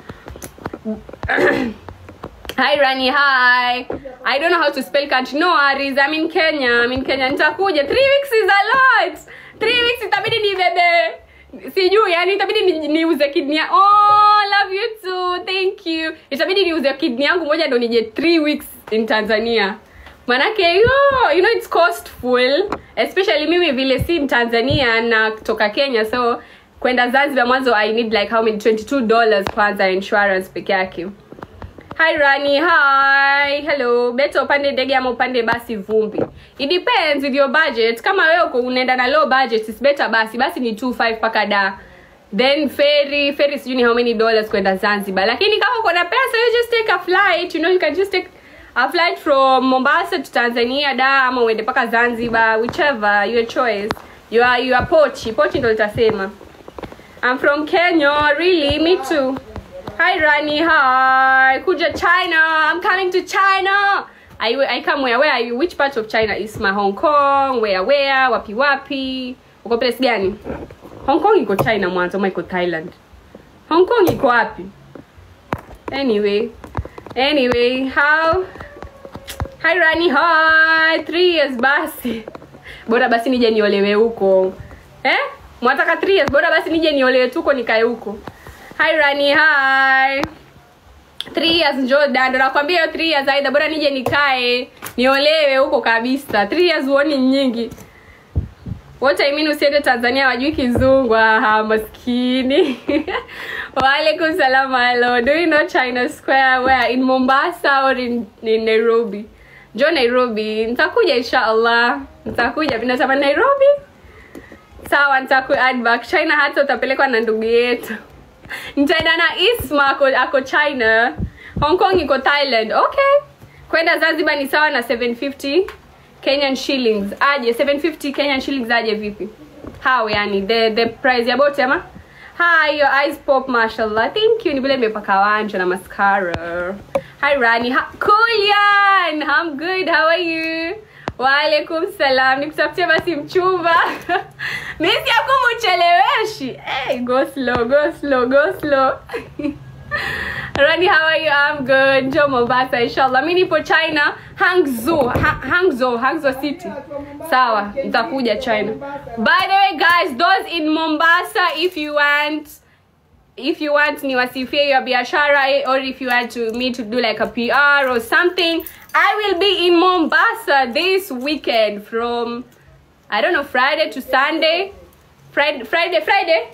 Hi Rani, hi. I don't know how to spell country. No worries. I'm in Kenya. I'm in Kenya. Nitakuja. Three weeks is a lot. Three weeks itabidi nibebe. Sijui, yani itabidi ni- niuze kidney. ya- Oh, love you too. Thank you. Itabidi niuze kidney yangu moja ndo nije three weeks in Tanzania. Manake yo, you know it's costful. Especially mimi vile si Tanzania na kutoka Kenya so kwenda Zanzibar mwanzo I need like how many 22 dollars kwanza insurance peke yake. Hi Rani, hi. Hello. Beta upande ndege ama upande basi vumbi. It depends with your budget. Kama wewe uko unaenda na low budget, it's better basi. Basi ni 25 paka da. then ferry ferry sijui ni how many dollars kwenda zanzibar lakini kama uko na pesa you just take a flight you know you can just take a flight from mombasa to tanzania da ama uende mpaka zanzibar whichever your choice you are, you are pochi pochi ndo litasema i'm from kenya really me too hi rani hi kuja china i'm coming to china I, I come where where are you which part of china is my hong kong where where wapi wapi uko place gani hong kong iko china mwanzo ama iko thailand hong kong iko wapi anyway anyway how hi rani hi three years basi bora basi nije niolewe huko eh mwataka three years bora basi nije niolewe tuko nikae huko hi rani hi three years njo dada nakwambia hiyo three years aidha bora nije nikae niolewe huko kabisa three years huoni nyingi what I mean usiende tanzania wajui kizungu aha maskini waalaikum salam hello do you know china square where in mombasa or in, in nairobi njo nairobi nitakuja insha allah nitakuja natamani nairobi sawa nitaku add back china hata utapelekwa na ndugu yetu nitaenda na isma ako, ako china hong kong iko thailand okay kwenda zanzibar ni sawa na 750 kenyan shillings aje 750 kenyan shillings aje vipi how yani the the price ya bote ama hi your eyes pop mashallah thank you ni vile nimepaka wanja na mascara hi rani ha kulian i'm good how are you waalaikum salam nikutafutia basi mchumba misi yakumucheleweshi hey, go slow go slow go slow Rani, how are you? I'm good. Njo Mombasa, inshallah. Mi nipo China, Hangzhou, ha Hangzhou, Hangzhou City. Sawa, nitakuja China. By the way, guys, those in Mombasa, if you want if you want niwasifie your biashara eh, or if you want to me to do like a PR or something, I will be in Mombasa this weekend from I don't know Friday to Sunday. Friday Friday Friday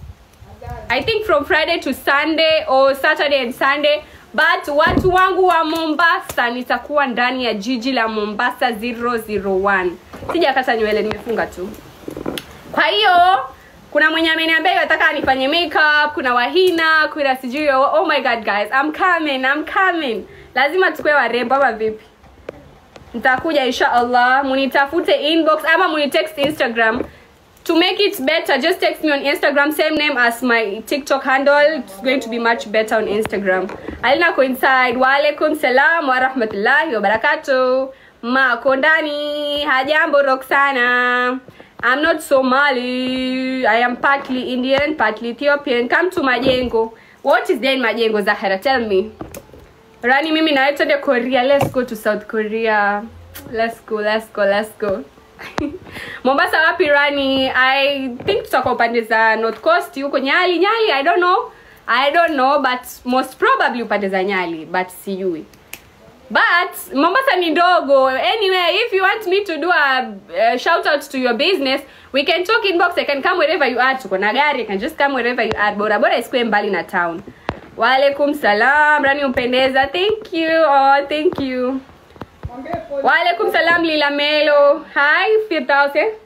I think from Friday to Sunday or Saturday and Sunday but watu wangu wa Mombasa nitakuwa ndani ya jiji la Mombasa 001 sijakata nywele nimefunga tu kwa hiyo kuna mwenye ameniambia nataka nifanye makeup kuna wahina kuna sijui oh, oh my god guys I'm coming I'm coming lazima tukue warembo ama vipi nitakuja insha allah munitafute inbox ama munitext instagram to make it better just text me on instagram same name as my tiktok handle it's going to be much better on instagram alina coincide waalaikum salam warahmatullahi wabarakatu mako ndani hajambo roxana i'm not somali i am partly indian partly ethiopian come to majengo what is there in majengo zahara tell me rani mimi nawe twende korea let's go to south korea let's go let's go let's go mombasa wapi rani i think tutakuwa upande za north coast huko nyali nyali i don't know i don't know but most probably upande za nyali but sijui but mombasa ni ndogo anyway if you want me to do a uh, shout out to your business we can talk inbox i can come wherever you are tuko na gari i can just come wherever you are bora bora isikue mbali na town waalaikum salam rani upendeza thank you oh, thank you waalaikum salam lila melo hi firdaus eh?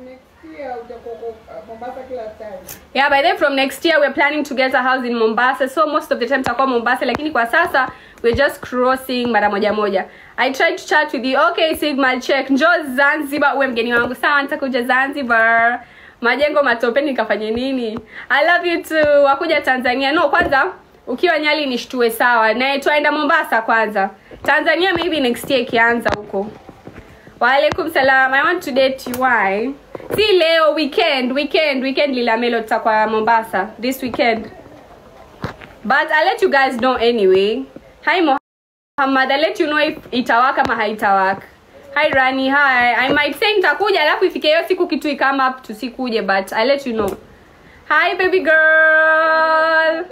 yeah by then from next year we're planning to get a house in mombasa so most of the time tutakuwa mombasa lakini kwa sasa we're just crossing mara moja moja i tried to chat with you okay sigma check njo zanzibar uwe mgeni wangu sawa nitakuja zanzibar majengo matopeni nikafanye nini i love you too wakuja tanzania no kwanza ukiwa nyali nishtue sawa naye twaenda mombasa kwanza tanzania maybe next year ikianza huko waalaikum salam i want to date you why si leo weekend weekend weekend lilamelo tutakuwa mombasa this weekend but i'll let you guys know anyway hi muhammad i'll let you know if itawaka ama haitawaka hi rani hi i might say nitakuja alafu ifike hiyo siku kitu ikama up tusikuje but i'll let you know hi baby girl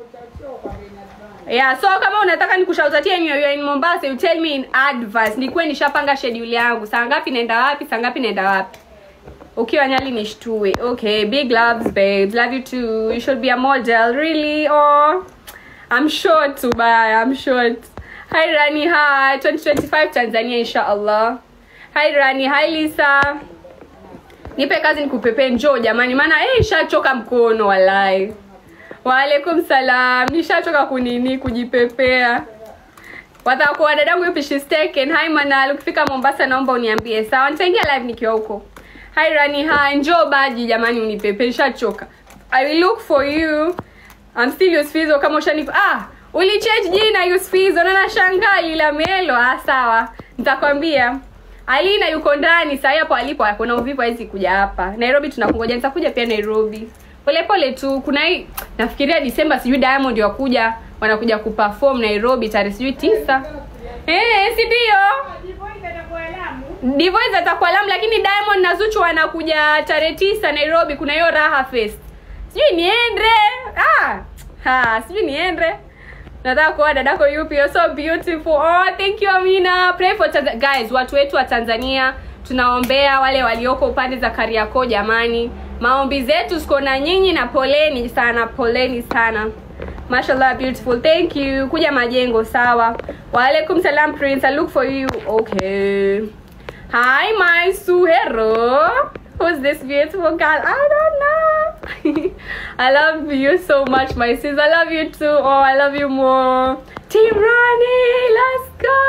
yeah so kama unataka nikushautatie ni you're in mombasa you tell me in advance nikuwe nishapanga schedule yangu saa ngapi naenda wapi saa ngapi naenda wapi ukiwa nyali nishtue okay big loves babes love you too you should be a model really oh i'm short too bye i'm short hi rani hi 2025 tanzania inshallah hi rani hi lisa nipe kazi nikupepee njoo jamani maana eh shachoka mkono walai waalaikum salam nishachoka kunini kujipepea watakuwa dadangu yupi she's taken hi manal ukifika mombasa naomba uniambie sawa nitaingia live nikiwa huko hi rani hi njoo baji jamani unipepe nishachoka i will look for you I'm still Yusfizo kama ushani ah ulichange jina Yusfizo na nashangaa lila melo ah sawa nitakwambia Alina yuko ndani sasa hapo alipo kuna uvivu hawezi kuja hapa Nairobi tunakungoja nitakuja pia Nairobi pole pole tu kuna hii nafikiria Disemba sijui Diamond wakuja wanakuja kuperform Nairobi tarehe sijui tisa eh si ndio Divoice atakuwa Lamu lakini Diamond na Zuchu wanakuja tarehe tisa Nairobi kuna hiyo Raha Fest sijui niende ah ha sijui niende nataka kuwa dadako yupi you're so beautiful oh thank you amina pray for Tanz- guys watu wetu wa tanzania tunaombea wale walioko upande za kariakoo jamani maombi zetu ziko na nyinyi na poleni sana poleni sana mashallah beautiful thank you kuja majengo sawa waalaikum salam prince i look for you okay hi my suhero who's this beautiful girl i don't know i love you so much my sis i love you too oh i love you more team Ronnie, let's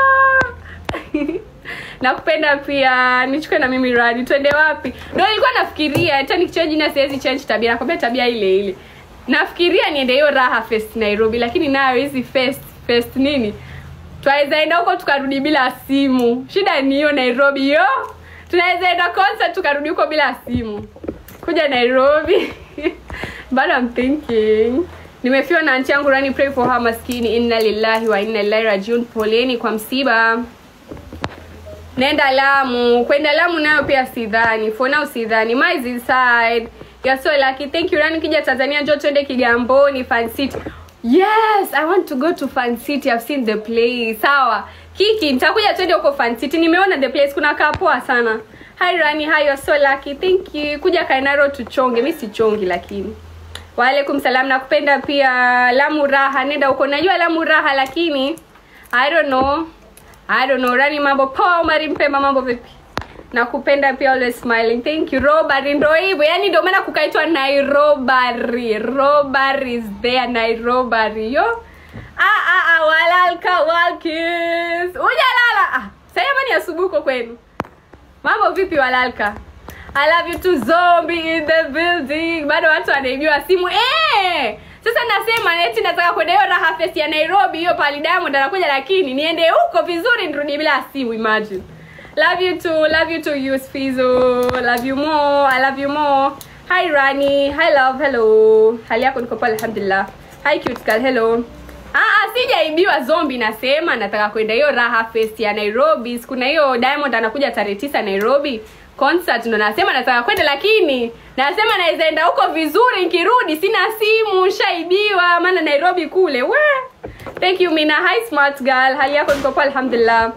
go nakupenda pia nichukue na mimi radi twende wapi ndo nilikuwa nafikiria hata nikichua jina siwezi change tabia nakwambia tabia ile ile nafikiria niende hiyo raha fest nairobi lakini nayo hizi fest fest nini twaweza enda huko tukarudi bila simu shida ni hiyo nairobi yo tunaweza enda concert tukarudi huko bila simu kuja nairobi but I'm thinking nimefiwa na anti yangu rani pray for her maskini inna lillahi wa inna ilaihi rajiun poleni kwa msiba nenda lamu kwenda lamu nayo pia sidhani for now sidhani my is inside you're so lucky thank you rani kija tanzania njo twende kigamboni fan city yes i want to go to fan city i've seen the place sawa kiki nitakuja twende huko fan city nimeona the place kuna kaa poa sana hi rani hi you're so lucky thank you kuja kainaro tuchonge mi sichongi lakini waalaikum salam nakupenda pia lamu raha nenda huko najua lamu raha lakini i don't know i don't know rani mambo poa umari mpemba mambo vipi nakupenda pia always smiling thank you robari ndo hivyo yani ndio maana kukaitwa nairobari robari is there nairobari yo ah, ah, ah, walalka walkis ujalala ah, sayama ni asubuhi huko kwenu mambo vipi walalka I love you too zombie in the building bado watu wanaibiwa simu eh sasa nasema eti nataka kwenda hiyo raha fest ya nairobi hiyo pali diamond anakuja lakini niende huko vizuri nirudi bila simu imagine love you too love you too use fizo love you more i love you more hi rani hi love hello hali yako niko pale alhamdulillah hi cute girl hello Ah, ah, sijaibiwa zombi nasema nataka kwenda hiyo raha fest ya nairobi kuna hiyo diamond anakuja tarehe tisa nairobi concert ndo nasema nataka kwenda lakini nasema naweza enda huko vizuri nikirudi sina simu shaibiwa maana nairobi kule we thank you mina hi smart girl hali yako niko poa alhamdulillah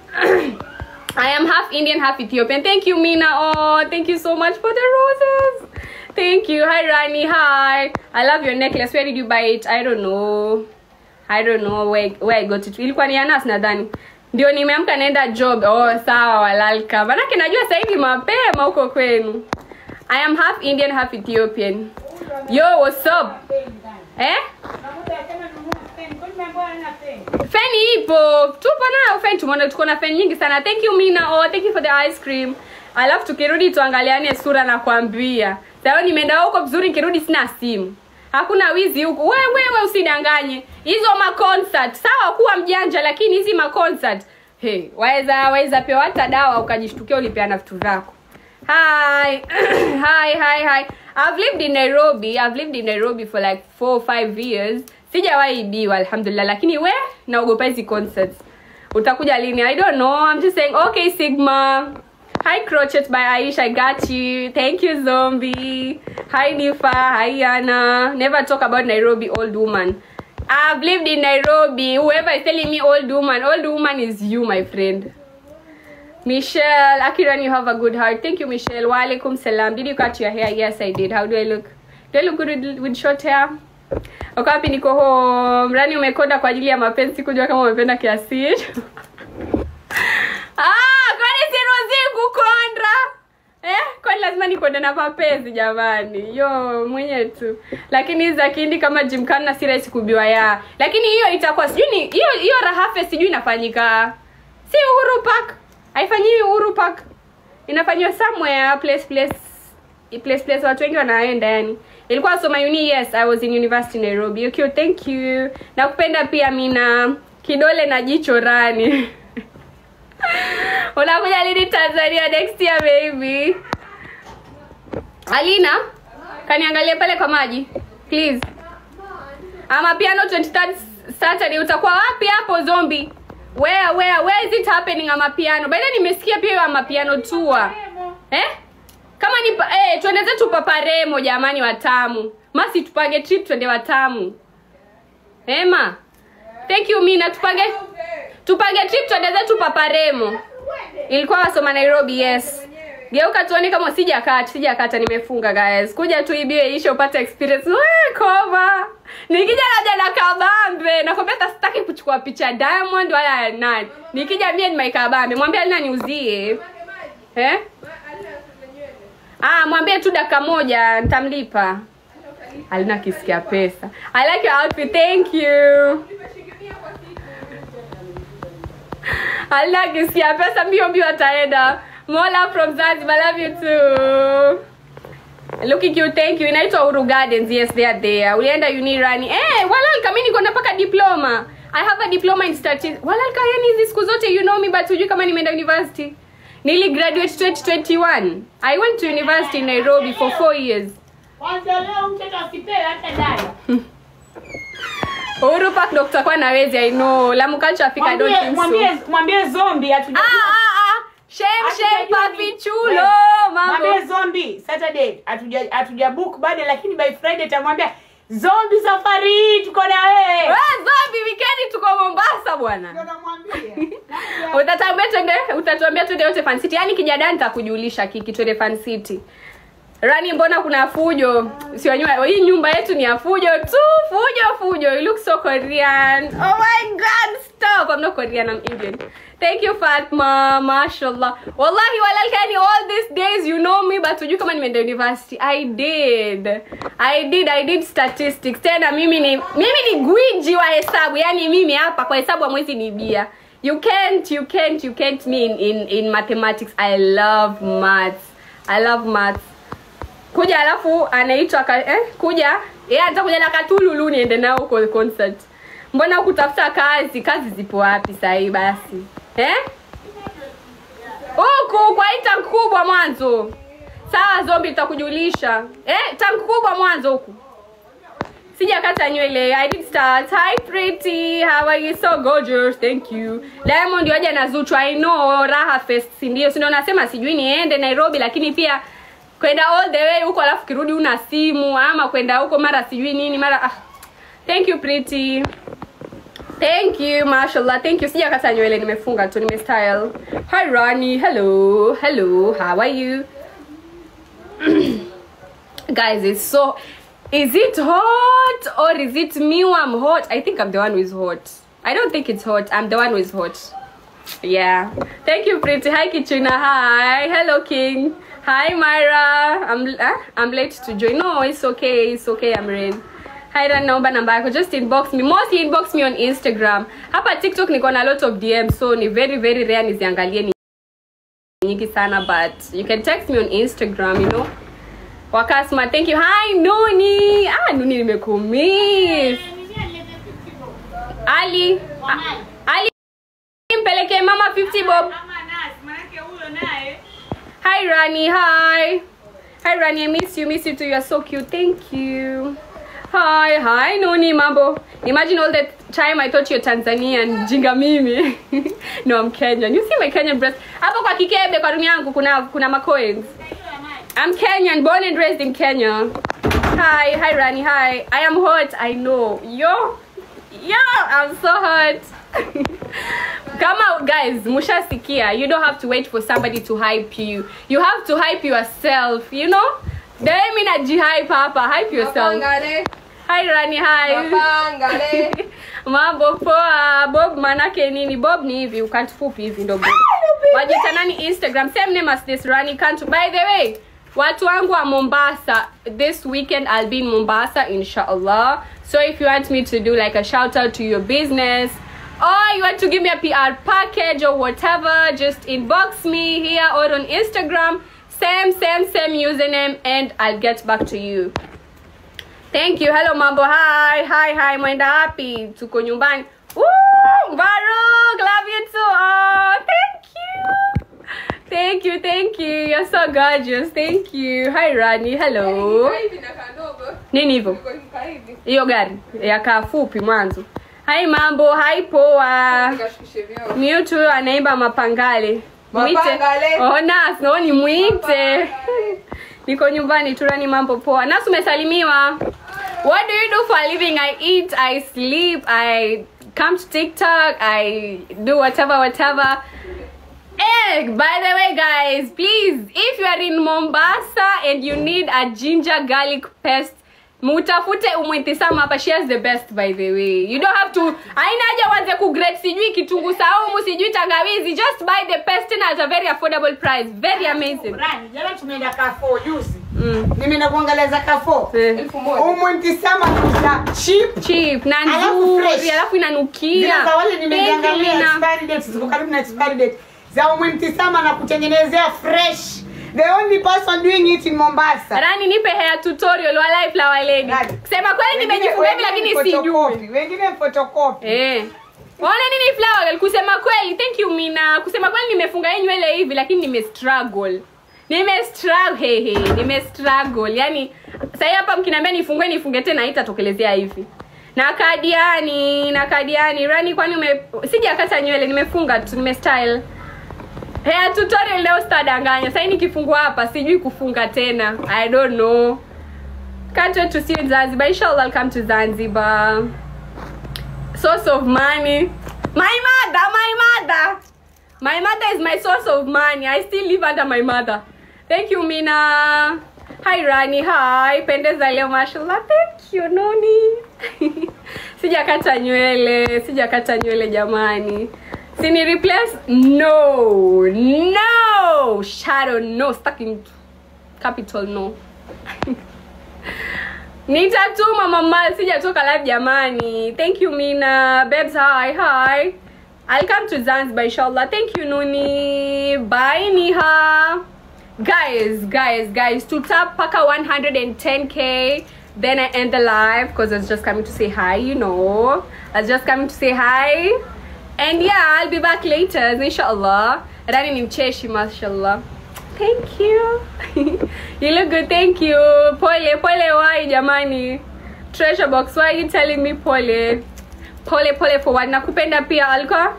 I am half Indian, half Ethiopian. Thank you, Mina. Oh, thank you so much for the roses. Thank you. Hi, Rani. Hi. I love your necklace. Where did you buy it? I don't know. I don't know where, where I got it. Ilikuwa ni Anas nadhani. Ndio nimeamka naenda job. Oh, sawa walalka. Manake najua sasa hivi mapema huko kwenu. I am half Indian, half Ethiopian. Yo, what's up? Eh? feni ipo tupo nayo feni tumeona tuko na feni nyingi sana thank you mina oh, thank you for the ice cream alafu tukirudi tuangaliane sura na kuambia sayo nimeenda huko vizuri nikirudi sina simu hakuna wizi huku we wewe usidanganye hizo maconcert sawa kuwa mjanja lakini hizi maconcert hey, waweza waweza pewa hata dawa ukajishtukia ulipeana vitu vyako hi hi hi hi i've lived in nairobi i've lived in nairobi for like four or five years sijawahi ibiwa alhamdulillah lakini we naogopa hizi concerts utakuja lini i don't know i'm just saying okay sigma hi crochet by aish i got you thank you zombie hi nifa hi yana never talk about nairobi old woman i've lived in nairobi whoever is telling me old woman old woman is you my friend Michelle, Akiran, you have a good heart. Thank you, Michelle. Wa alaikum salam. Did you cut your hair? Yes, I did. How do I look? Do I look good with, with short hair? Wakapi niko home. Rani umekonda kwa ajili ya mapenzi kujua kama umependa kiasi hicho. ah, kwani siruhusi kukonda? Eh, kwani lazima nikwende na mapezi jamani yo mwenye tu lakini hizi za kihindi kama jimkana si rahisi kubiwa ya lakini hiyo itakuwa sijui ni hiyo hiyo rahafe sijui inafanyika si uhuru park haifanyiwi uhuru park inafanyiwa somewhere place place place place watu wengi wanaenda yani ilikuwa soma uni yes i was in university nairobi okay thank you nakupenda pia mina kidole na jicho rani unakuja lini tanzania next year baby alina kaniangalie pale kwa maji please ama piano 23rd saturday utakuwa wapi hapo zombi where where where is it happening ama piano baada nimesikia pia hiyo ama piano tour eh kama ni pa- eh twende zetu paparemo jamani watamu masi tupange trip twende watamu ema thank you mina tupange tupange trip twende zetu paparemo ilikuwa wasoma nairobi yes geuka tuone kama sijakata sijakata nimefunga guys kuja tuibiwe ishe upate experience we koma nikija naja na kabambe nakwambia hata sitaki kuchukua picha ya diamond wala ya nani nikija mie ni my kabambe mwambie alina niuzie eh ah mwambie tu dakika moja nitamlipa alina kisikia pesa i like your outfit thank you alina kisikia pesa mbio mbio ataenda mola from zanzibar love you too looking cute thank you inaitwa uru gardens yes they are there ulienda unirani eh walalka mi niko napaka diploma i have a diploma in statistics walalka yani hizi siku zote you know me but hujui kama nimeenda university nili graduate 2021 i went to university in nairobi for four years
Kwanza leo mtoto asipewe hata dai.
uhuru park ndo kutakuwa na wezi i know lamu culture africa i don't
Mwambie
think so
mwambie mwambie zombi
ah
hatuja
ah ah shem shem
Hatujajua
papi
ni-
chulo
Wewe,
mambo
mwambie zombi saturday hatuja hatuja book bado lakini by friday tamwambia zombi safari hii tuko na wewe
we zombi wikendi tuko mombasa bwana utatuambia twende utatuambia twende yote fan city yaani kijadani nitakujulisha kiki twende fan city rani mbona kuna fujo siwanyua hii nyumba yetu ni ya fujo tu fujo fujo you look so korean oh my god stop i'm not korean i'm indian thank you fatma mashallah wallahi walalkani all these days you know me but hujui kama nimeenda university i did i did i did statistics tena mimi ni mimi ni gwiji wa hesabu yani mimi hapa kwa hesabu amwezi nibia you can't you can't you can't me in, in, in mathematics i love maths i love maths kuja alafu anaitwa ka- eh, kuja yeye anataka kuja na katululu niende nao huko concert mbona kutafuta kazi kazi zipo wapi sahii basi eh huku kwa hii tank kubwa mwanzo sawa zombi tutakujulisha eh tank kubwa mwanzo huku sijakata nywele i did start hi pretty how are you so gorgeous thank you diamond waja na zuchu i know raha fest si ndio si ndio nasema sijui niende nairobi lakini pia kwenda all the way huko alafu kirudi una simu ama kwenda huko mara sijui nini mara ah. thank you pretty thank you mashallah thank you sijakata nywele nimefunga tu nimestyle hi rani hello hello how are you guys it's so is it hot or is it me who i'm hot i think i'm the one who is hot i don't think it's hot i'm the one who is hot yeah thank you pretty hi kichina hi hello king hi myra i'm uh, i'm late to join no it's okay it's okay i'm rain hi Ran, naomba namba yako just inbox me mostly inbox me on instagram hapa tiktok niko na lot of dms so ni very very rare niziangalie ni nyingi sana but you can text me on instagram you know wakasma thank you hi nuni ah nuni nimekumiss ali ah, ali mpelekee mama 50 bob hi rani hi hi rani i miss you miss you too you are so cute thank you hi hi nuni mambo imagine all the time i thought you're tanzanian jinga mimi no i'm kenyan you see my kenyan breast hapo kwa kikebe kwa room yangu kuna kuna macoins I'm Kenyan, born and raised in Kenya. Hi, hi Rani, hi. I am hot, I know. Yo, yo, I'm so hot. Come out, guys. Mushasikia. You don't have to wait for somebody to hype you. You have to hype yourself. You know. Then me na hype hapa. Hype yourself. Hi Rani, hi. Mambo poa. Bob manake nini? Bob ni hivi, ukantufupi hivi ndo Bob. Wajita nani Instagram? Same name as this Rani Kantu. By the way, watu wangu wa mombasa this weekend i'll be in mombasa inshallah so if you want me to do like a shout out to your business or you want to give me a pr package or whatever just inbox me here or on instagram same same same username and i'll get back to you thank you hello mambo hi hi hi mwenda wapi tuko nyumbani Woo! Baruch, love you too oh thank you thank you thank you you're so gorgeous thank you hi rani hello nini hivyo hiyo gari yakaa fupi mwanzo hai mambo hai poa mute huyo anaimba mapangale mwite
Mapangale.
oh, nas no ni mwite niko nyumbani turani mambo poa nas umesalimiwa what do you do for a living i eat i sleep i come to tiktok i do whatever whatever Eh, by the way, guys, please, if you are in Mombasa and you need a ginger garlic paste, mutafute umwitisama hapa she has the best by the way you don't have to aina haja uanze kugrate sijui kitungu saumu sijui tangawizi just buy the paste tena at a very affordable price very amazing
Rani, jana tumeenda kafo juzi
mm.
nimeenda kuangalia za kafo
eh.
elfu moja
umwentisama kuza chip
cheap na
Alafu
nzuri
fresh.
alafu inanukia
zile za wale
Thank you,
nimeziangalia
Lina.
expiry date ziko karibu na expiry date za umwentisama na kutengenezea fresh the only person doing it in Mombasa
rani nipe hair tutorial wa life la waledi
Rani.
sema kweli
Wengine-
nimejifunga hivi
wengine
lakini sijui
photocopy, wengine photocopy
Eh. Waone nini flower girl? kusema kweli thank you mina kusema kweli nimefunga hii nywele hivi lakini nime struggle nime struggle hey, hey, nime struggle yani sasa hapa mkiniambia nifungue nifunge tena haitatokelezea hivi na kadiani na kadiani rani kwani ume sijakata nywele nimefunga tu nime style hair tutorial leo sitadanganya sasa nikifungua hapa sijui kufunga tena i don't know can't wait to see you in Zanzibar inshallah I'll come to Zanzibar source of money. My mother, my mother. My mother is my source of money. I still live under my mother. Thank you, Mina. Hi, Rani. Hi. Pendeza leo, mashallah. Thank you, Noni. sijakata nywele, sijakata nywele jamani. Sini replace? No. No. Shadow, no. Stuck in capital, no. nitatuma mama sijatoka live jamani thank you mina babes hi hi i'll come to zanzibar inshallah thank you nuni bye niha guys guys guys to tap paka 110k then i end the live because i was just coming to say hi you know i was just coming to say hi and yeah i'll be back later inshallah rani ni mcheshi mashallah thank you you look good thank you pole pole why jamani treasure box why are you telling me pole pole pole for what nakupenda pia alikuwa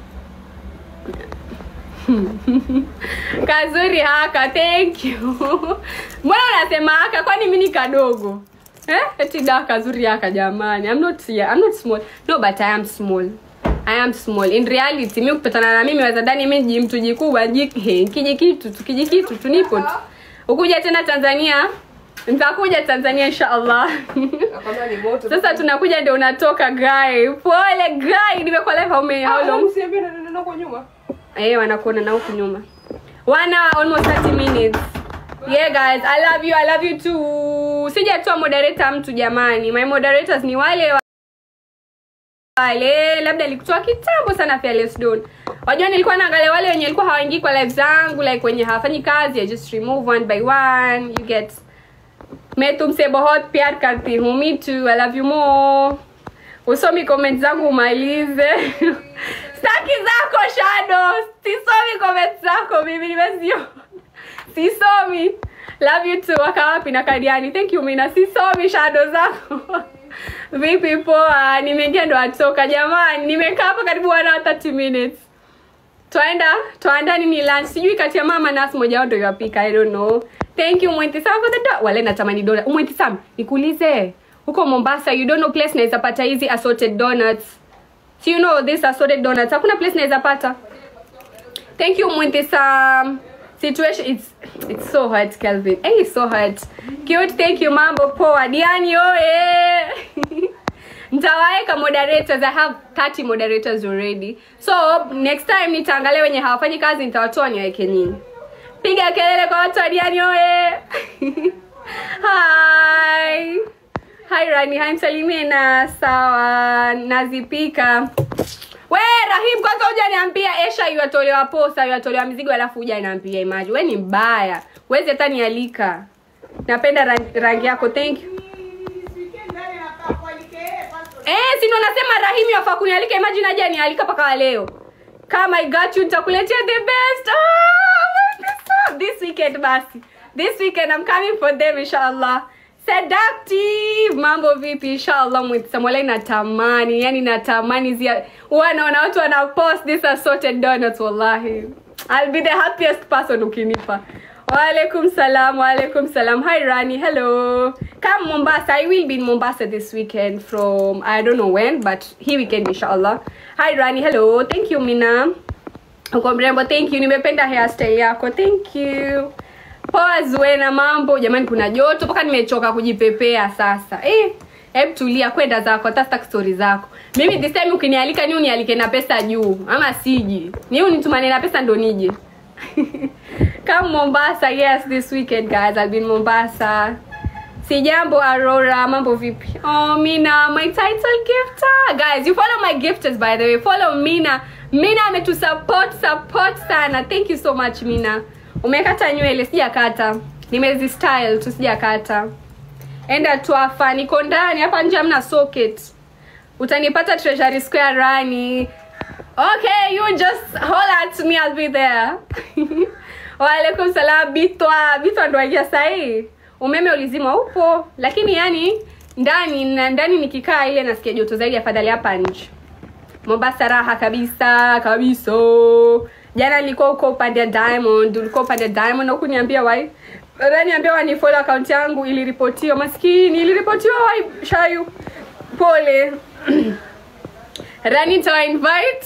kazuri haka thank you mbona unasema haka kwani mi ni kadogo eh? eti da kazuri haka jamani I'm not, yeah, I'm not small no but I am small I am small in reality mi kupatana na mimi wazadani mi ji mtu jikubwa ji- he, kiji kitu tu kiji kitu tu nipo tu ukuja tena tanzania nitakuja tanzania inshallah
nakwambia ni moto
sasa tunakuja ndio unatoka guy pole guy nimekuwa live how many how long
usiambie na neno lako nyuma
eh wanakuona na huku nyuma one hour almost 30 minutes yeah guys i love you i love you too sijatoa moderator mtu jamani my moderators ni wale wa- wale labda nilikutoa kitambo sana fearless don wajua nilikuwa naangalia wale wenye walikuwa hawaingii kwa live zangu like wenye hawafanyi kazi i just remove one by one you get मैं तुमसे बहुत प्यार करती हूँ me too i love you more usomi comment zangu umalize staki zako shado sisomi comment zako mimi nimesio sisomi love you too waka wapi na kadiani thank you mina sisomi shado zako vipi poa nimeingia ndo atoka jamani nimekaa hapa karibu one hour 30 minutes twaenda twaenda nini lunch sijui kati ya mama nas moja wao ndo yapika i don't know thank you mwentisam for the do wale natamani dola mwentisam nikuulize huko mombasa you don't know place naweza pata hizi assorted donuts so you know this assorted donuts hakuna place naweza pata thank you mwentisam situation it's it's so hot kelvin hey it's so hot cute thank you mambo poa diani oye nitawaweka moderators i have 30 moderators already so next time nitaangalia wenye hawafanyi kazi nitawatoa niwaweke nyinyi piga kelele kwa watu wa diani oye hi hi rani hi msalimie na sawa nazipika we rahim kwanza hujaniambia esha iwatolewa posa iwatolewa mizigo alafu hujaniambia imaji we ni mbaya wezi hata nialika napenda rangi, rangi yako thank you Eh, si ndo nasema Rahimi wafaa kunialika imagine aje anialika mpaka leo. Kama I got you nitakuletea the best. Oh, this weekend basi. This weekend I'm coming for them inshallah. Seductive mambo vipi inshallah mwitsamwala natamani yani natamani zia wanaona watu wana post this assorted donuts wallahi I'll be the happiest person ukinipa Walaikum salam, walaikum salam. Hi Rani, hello. Come Mombasa. I will be in Mombasa this weekend from I don't know when, but here weekend inshallah. Hi Rani, hello. Thank you Mina. Uko mrembo, thank you. Nimependa hairstyle yako. Thank you. Poa Zuena, mambo jamani, kuna joto mpaka nimechoka kujipepea sasa. Eh, hebu tulia, kwenda zako, hata sitaki story zako. Mimi this time ukinialika ni unialike na pesa juu, ama siji. Ni unitumane na pesa ndo nije. Come Mombasa, yes, this weekend guys. I'll be in Mombasa. Sijambo Aurora, mambo vipi? Oh, Mina, my title gifter. Guys, you follow my gifters by the way. Follow Mina. Mina ametu support support sana. Thank you so much Mina. Umekata nywele, sijakata. Nimezi style tu sijakata. Enda twafa, niko ndani hapa nje hamna socket. Utanipata Treasury Square Rani. Okay, you just holler at me, I'll be there. Waalaikum salam Bitwa. Bitwa ndo aingia sahii. Umeme ulizima upo, lakini yani ndani na ndani nikikaa ile nasikia joto zaidi afadhali hapa nje. Mombasa raha kabisa kabisa. Jana nilikuwa huko upande ya Diamond, ulikuwa upande ya Diamond na kuniambia wai. Niambia wani follow account yangu iliripotiwa maskini, iliripotiwa wai Shayu. Pole. Rani to invite.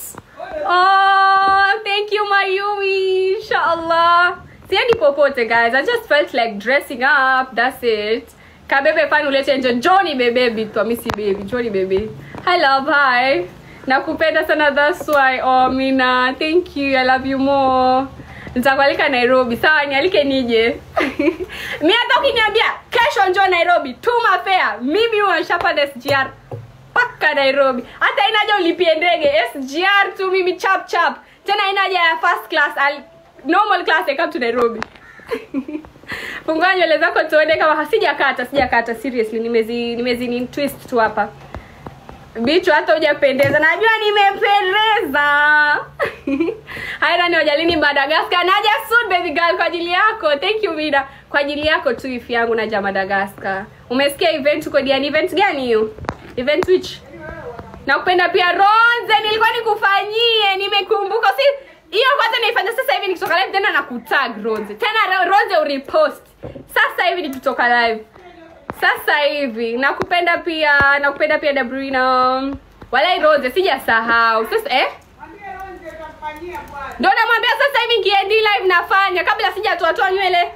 Oh, thank you Mayumi. Inshallah. Siendi popote guys. I just felt like dressing up. That's it. Kabebe fan ulete nje. Johnny bebe bitwa misi baby. Johnny bebe. Hi love, hi. Nakupenda sana that's why. Oh Mina, thank you. I love you more. Nitakualika Nairobi. Sawa, nialike nije. Mimi hata ukiniambia kesho njoo Nairobi, tuma fare. Mimi huwa nishapanda SGR mpaka Nairobi. Hata inaja ulipie ndege SGR tu mimi chap chap. Tena inaja ya first class al normal class I come to Nairobi. Fungua nywele zako tuone kama hasijakata, sijakata seriously nimezi nimezi ni twist tu hapa. Bicho hata hujapendeza. Najua nimependeza. Haira ni hojalini Madagascar. Naja soon baby girl kwa ajili yako. Thank you Vida. Kwa ajili yako tu ifi yangu naja Madagascar. Umesikia event uko diani event gani hiyo? Event which? Nakupenda pia Ronze, nilikuwa nikufanyie, nimekumbuka. Si hiyo kwanza naifanya sasa hivi nikitoka live tena nakutag Ronze. Tena Ronze urepost. Sasa hivi nikitoka live. Sasa hivi nakupenda pia, nakupenda pia Dabrina. Walai Ronze sijasahau. Sasa eh? Ndio namwambia sasa hivi nikiendi live nafanya kabla sijatoa toa nywele.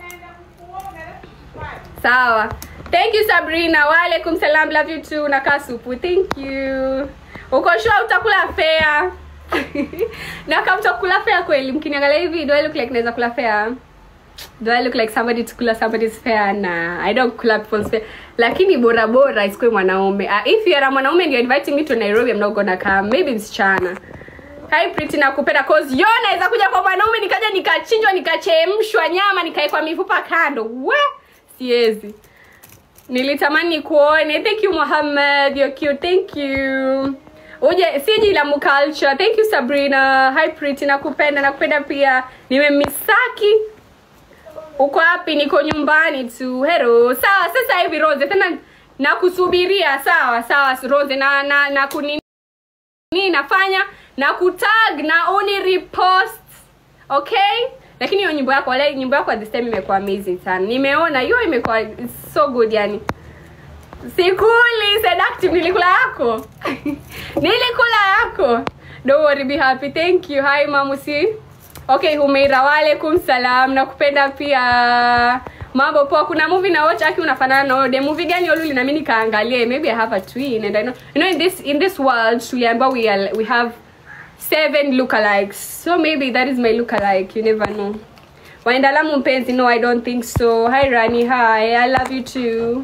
Sawa. Thank you Sabrina. Waalaikum salam. Love you too. Nakaa supu. Thank you. Uko sure utakula fair? na kama utakula fair kweli, mkiniangalia hivi do I look like naweza kula fair? Do I look like somebody to kula somebody's fair? Nah, I don't kula people's fair. Lakini bora bora isikuwe mwanaume. Uh, if you are a mwanaume and you're inviting me to Nairobi, I'm not gonna come. Maybe msichana. Hi Pretty nakupenda cause yo naweza kuja kwa mwanaume nikaja nikachinjwa nikachemshwa nyama nikaekwa mifupa kando. We siwezi nilitamani kuone thank you Muhammad you're cute thank you uje siji la culture thank you Sabrina hi Pretty nakupenda nakupenda pia nimemisaki uko wapi niko nyumbani tu hero sawa sasa hivi Rose tena nakusubiria sawa sawa Rose na na, na kuni nini nafanya na kutag na uni repost okay lakini hiyo nyimbo yako wale nyimbo yako at this time imekuwa amazing sana nimeona hiyo imekuwa it's so good yani sikuli seductive nilikula yako nilikula yako don't worry be happy thank you hi mamusi okay humeira waalaikum salam nakupenda pia mambo poa kuna movie na watch aki unafanana na ode movie gani oluli nami nikaangalie maybe i have a twin and i know you know in this in this world tuliambiwa we are, we have seven lookalikes so maybe that is my lookalike you never know waenda lamu mpenzi no i don't think so hi rani hi i love you too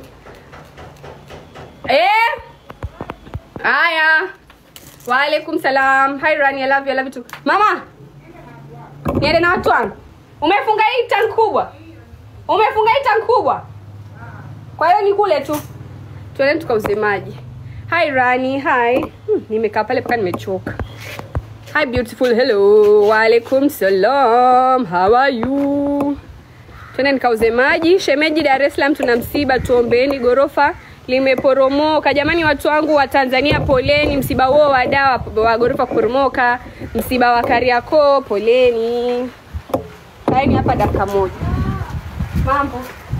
eh haya waalaikum salam hi rani i love you i love you too mama niende na watu wangu umefunga hii tank kubwa umefunga hii tank kubwa kwa hiyo ni kule tu tuende tukauze maji hi rani hi hmm, nimekaa pale mpaka nimechoka hi beautiful hello waalaikum salam how are you twende nikauze maji shemeji dar es salaam tuna msiba tuombeeni gorofa limeporomoka jamani watu wangu wa tanzania poleni msiba huo wa dawa wa gorofa kuporomoka msiba wa kariakoo poleni kaeni hapa dakika moja mambo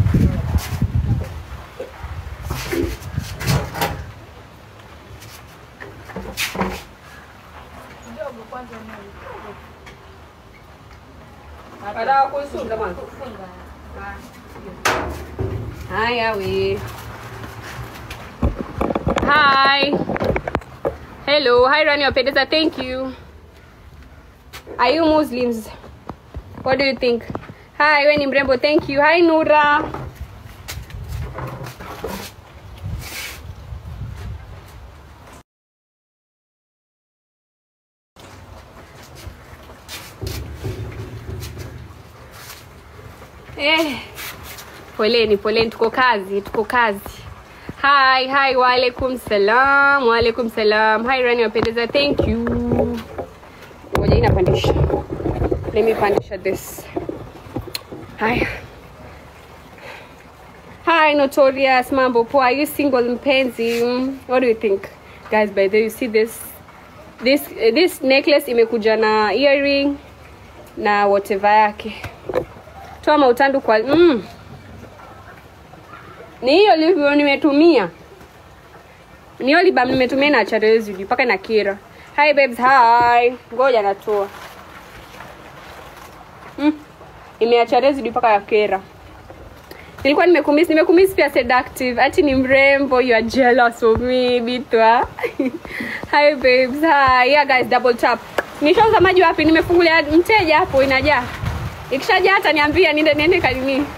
Para kuisunga mwanzo. Haya we. Hi. Hello. Hi Rani wapendeza. Thank you. Are you Muslims? What do you think? Hi, we ni mrembo. Thank you. Hi Nura. Eh, poleni poleni, tuko kazi, tuko kazi. Hi, hi, waalaikum salam, waalaikum salam. Hi Rani wapendeza, thank you. Ngoja hii napandisha. Let me pandisha this. Haya. Hi Notorious, mambo poa. Are you single mpenzi? Mm, What do you think? Guys, by the way, you see this this this necklace imekuja na earring na whatever yake toa mautandu kwa mm. ni hiyo livyo nimetumia ni hiyo libam nimetumia na charezi mpaka na kira hi babes hi ngoja natoa mm. imeacha residue mpaka ya kera nilikuwa nimekumiss nimekumiss pia seductive ati ni mrembo you are jealous of me bitwa hi babes hi yeah guys double tap nishauza maji wapi nimefungulia mteja hapo inajaa ikishaja hata niambia niende niende kanini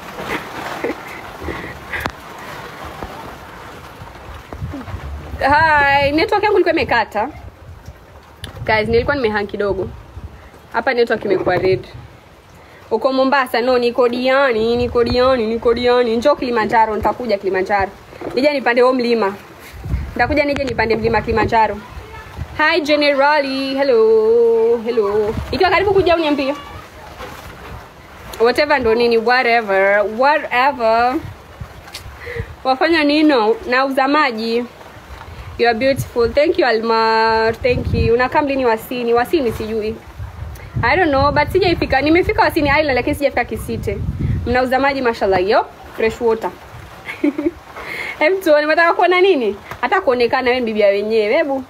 hi network yangu ilikuwa imekata guys nilikuwa nimehang kidogo hapa network imekuwa red uko mombasa no niko diani niko diani niko diani njoo kilimanjaro nitakuja kilimanjaro nije nipande huo mlima nitakuja nije nipande mlima kilimanjaro hi generali hello hello ikiwa karibu kuja uniambie whatever ndo nini whatever whatever wafanya nino nauza maji you are beautiful thank you almar thank you unakaa mlini wasini wasini sijui i don't know but sijaifika nimefika wasini island lakini sijafika kisite mnauza maji mashallah yo fresh water hem tuone nataka kuona nini hata kuonekana wewe bibia wenyewe hebu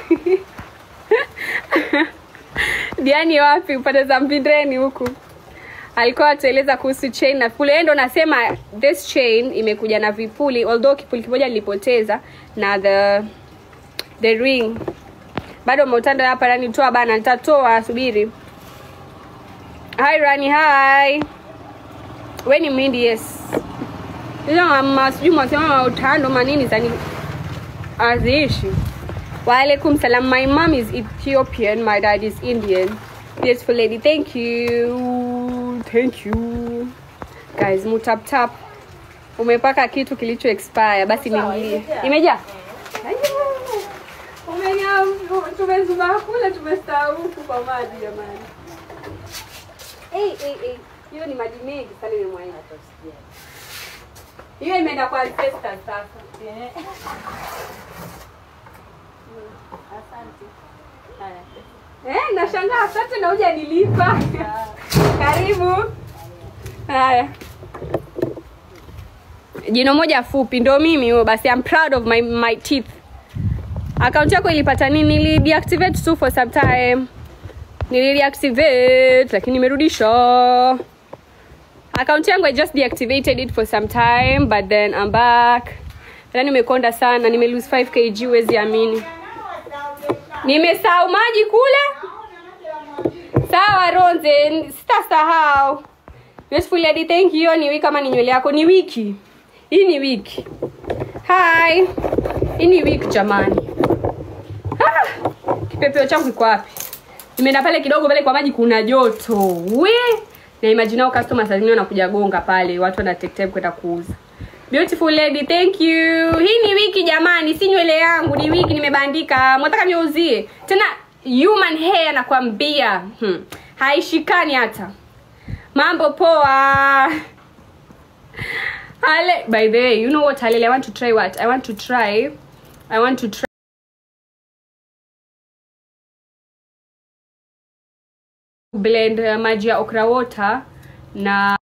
diani wapi upande za mpindeni huku alikuwa atueleza kuhusu chain na vipuli Yeye ndo nasema this chain imekuja na vipuli although kipuli kimoja nilipoteza na the the ring bado mautanda hapa rani toa bana nitatoa subiri hi rani hi we ni mindi yes hizo mama sijui mwasema mautando manini zani aziishi Walaikum salam. My mom is Ethiopian. My dad is Indian. Beautiful lady. Thank you. Thank you. Guys, mutap tap. Umepaka kitu kilicho expire. Basi niingie. Imejaa? Umenya tumezuma kule tumesahau huku kwa maji jamani. Eh eh eh. Hiyo ni maji mengi sana imemwaga. Hiyo imeenda kwa ancestors sasa. Eh, nashangaa asante na huja nilipa. Karibu. Haya. Jino moja fupi ndo mimi huyo basi I'm proud of my my teeth. Account yako ilipata nini? Nili deactivate tu for some time. Nili deactivate lakini nimerudisha. Account yangu I just deactivated it for some time but then I'm back. Yaani nimekonda sana, nime lose 5 kg huwezi amini. Nimesahau maji kule. Sawa Ronze, sitasahau. beautiful lady thank you ni wiki kama ni nywele yako ni wiki hii ni wiki hi hii ni wiki jamani ah, kipepeo changu kiko wapi nimeenda pale kidogo pale kwa maji kuna joto we na imagine hao customers wengine wanakuja gonga pale watu wana take time kwenda kuuza beautiful lady thank you hii ni wiki jamani si nywele yangu ni wiki nimebandika mwataka niuzie tena human hair nakwambia hmm. haishikani hata mambo poa Ale, by the way you know what Halele, i want to try what i want to try i want to try blend uh, maji ya okra water na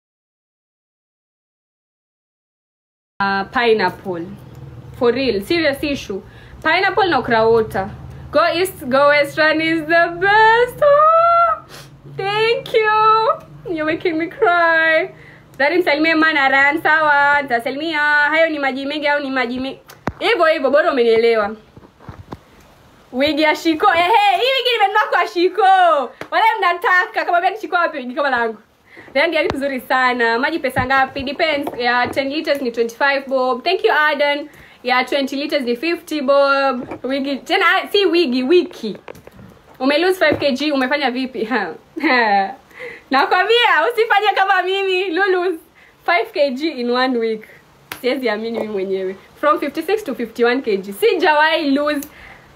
uh, pineapple for real serious issue pineapple na okra water go east go western is the best oh, thank you you're making me cry Dari msalimie mana ran sawa nitasalimia hayo ni maji mengi au ni maji mengi hivyo hivyo bora umenielewa wigi ya shiko ehe hii wigi nimenunua kwa shiko wale mnataka kama vile shiko wapi wigi kama langu rangi yake nzuri sana maji pesa ngapi depends ya 10 liters ni 25 bob thank you Aden ya 20 liters ni 50 bob wigi tena ah, si wigi wiki ume lose 5 kg umefanya vipi Ha. nakwambia usifanye kama mimi lulus 5 kg in one week siwezi amini mimi mwenyewe from 56 to 51 kg sijawahi lose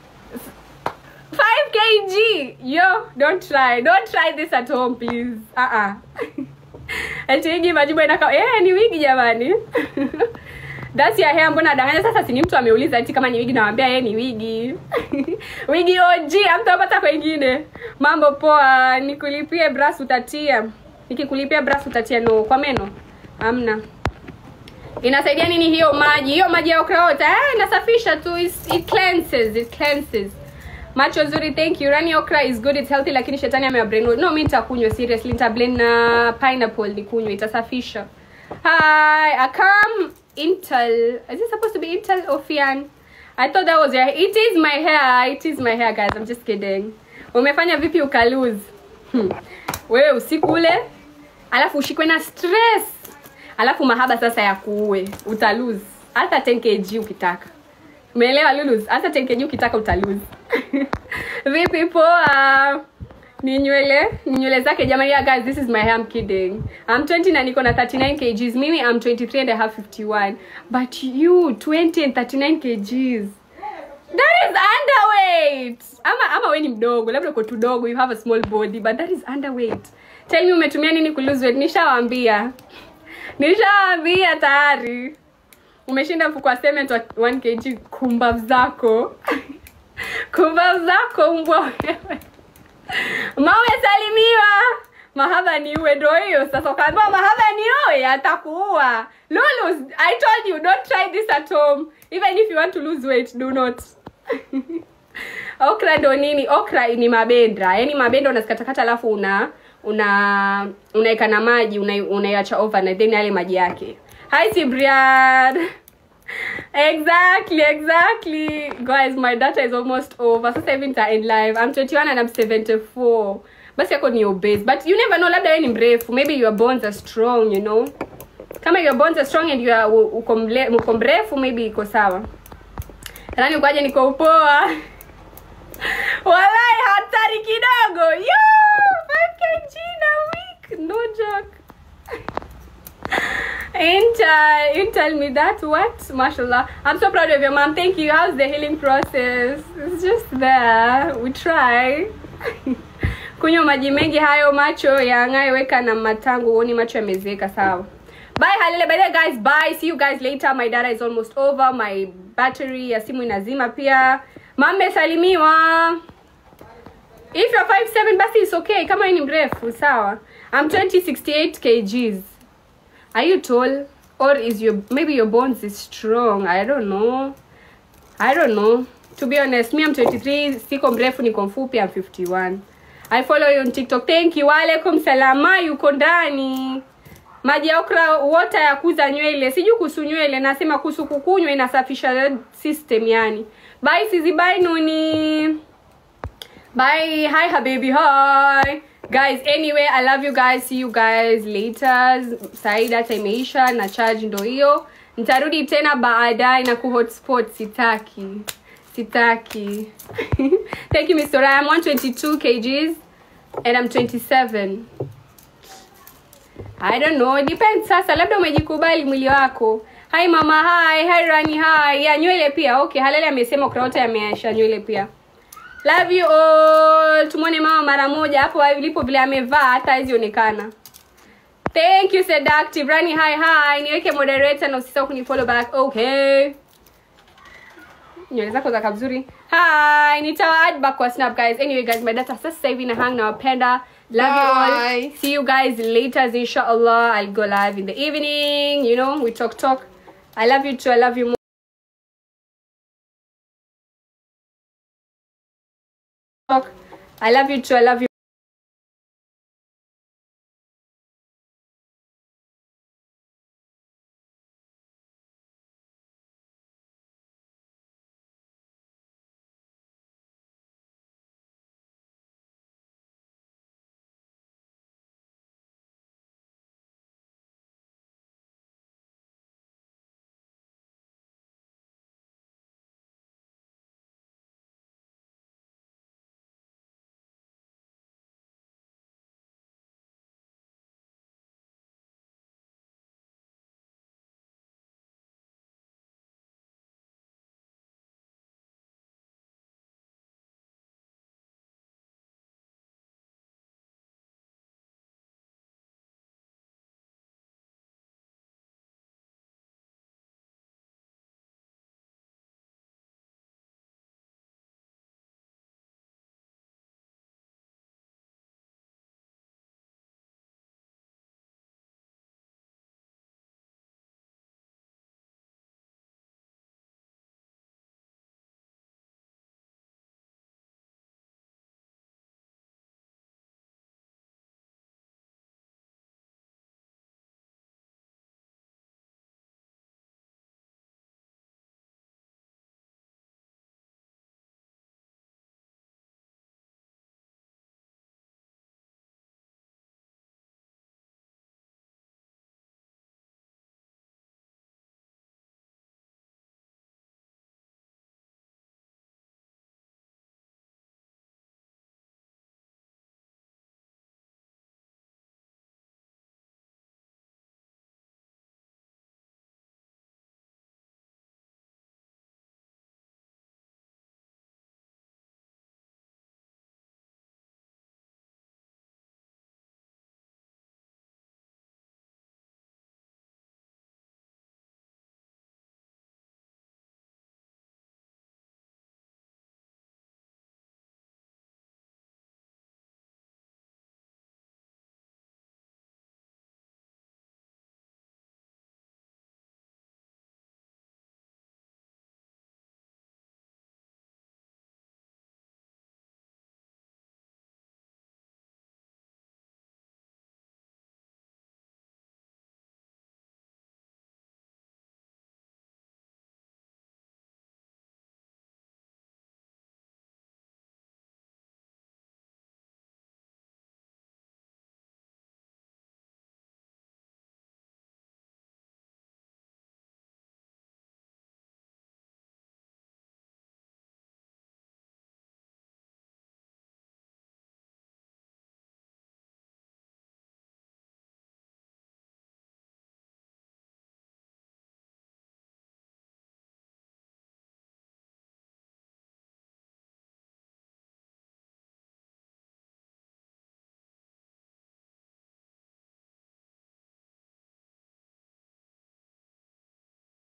5 kg yo don't try don't try this at home please uh -uh. ati wigi majibu inaka eh ni wigi jamani that's your hair mbona danganya sasa si ni mtu ameuliza ati kama ni wigi nawambia yeye ni wigi wigi OG amtapata kwengine mambo poa nikulipie bras utatia nikikulipia bras utatia no kwa meno amna inasaidia nini hiyo maji hiyo maji ya okraota eh, inasafisha tu It's- it cleanses it cleanses macho nzuri thank you rani okra is good it's healthy lakini shetani amewabrainwash no mi nitakunywa seriously nitablend na pineapple nikunywa itasafisha hi akam intel is it supposed to be intel ofian i thought that was your it is my hair it is my hair guys i'm just kidding umefanya vipi ukalose hmm. wewe usiku ule alafu ushikwe na stress alafu mahaba sasa ya kuue utalose hata 10 kg ukitaka umeelewa lulus hata 10 kg ukitaka utalose vipi poa ni nywele ni nywele zake jamani yeah, guys this is my hair I'm kidding I'm 20 na niko na 39 kgs mimi I'm 23 and I have 51 but you 20 and 39 kgs that is underweight ama ama we ni mdogo labda uko tudogo you have a small body but that is underweight tell me umetumia nini ku lose weight nishawambia nishawambia tayari umeshinda mfuko wa cement wa 1 kg kumbavu zako kumbavu zako mbwa wewe mawe salimiwa mahaba ni uwe ndo hiyo sasa ukaambiwa mahaba ni owe atakuua lulus i told you don't try this at home even if you want to lose weight do not okra ndo nini okra ni mabendra yaani mabendra unazikatakata alafu una una unaweka na maji una- unaiacha overnight then yale maji yake hi sibrian exactly exactly guys my data is almost over sasa hivi nita end live i'm 21 and i'm 74 basi yako ni obese but you never know labda wewe ni mrefu maybe your bones are strong you know kama your bones are strong and you are u- uko mle- uko mrefu maybe iko sawa rani ukaje niko upoa walai hatari kidogo yo 5 kg na week no joke Intel, Intel me that what? Mashallah. I'm so proud of your mom. Thank you. How's the healing process? It's just there. We try. Kunywa maji mengi hayo macho yang'aye weka na matangu uoni macho yamezeeka sawa. Bye Halele. By the way, guys, bye. See you guys later. My data is almost over. My battery ya simu inazima pia. Mame salimiwa. If you're 5'7 basi it's okay. Kama wewe ni mrefu sawa. I'm 2068 kgs. Are you tall? Or is your maybe your bones is strong? I don't know. I don't know. To be honest, me I'm 23, siko mrefu niko mfupi I'm 51. I follow you on TikTok. Thank you. Waalaikum salama yuko ndani. Maji ya okra water ya kuza nywele. Sijui kuhusu nywele, nasema kuhusu kukunywa inasafisha system yani. Bye Sizi, bye Nuni. Bye. Hi habibi. Hi. guys anyway i love you guys see you guys later sahi data imeisha na charge ndo hiyo nitarudi tena baadaye na kuhotspot sitaki sitaki thank you mr i'm 122 kgs and i'm 27 i don't know it depends sasa labda umejikubali mwili wako hi mama hi hi rani hi ya nywele pia okay halele amesema kuna wote ameasha nywele pia love you all tumwone mama mara moja hapo alipo vile amevaa hata hazionekana thank you seductive rani hi hi niweke moderator na usisahau kunifollow back okay nywele zako zaka vizuri hi nitawa add back kwa snap guys anyway guys my data sasa hivi na hang nawapenda love you all
Bye.
see you guys later inshallah i'll go live in the evening you know we talk talk i love you too i love you more talk i love you too i love you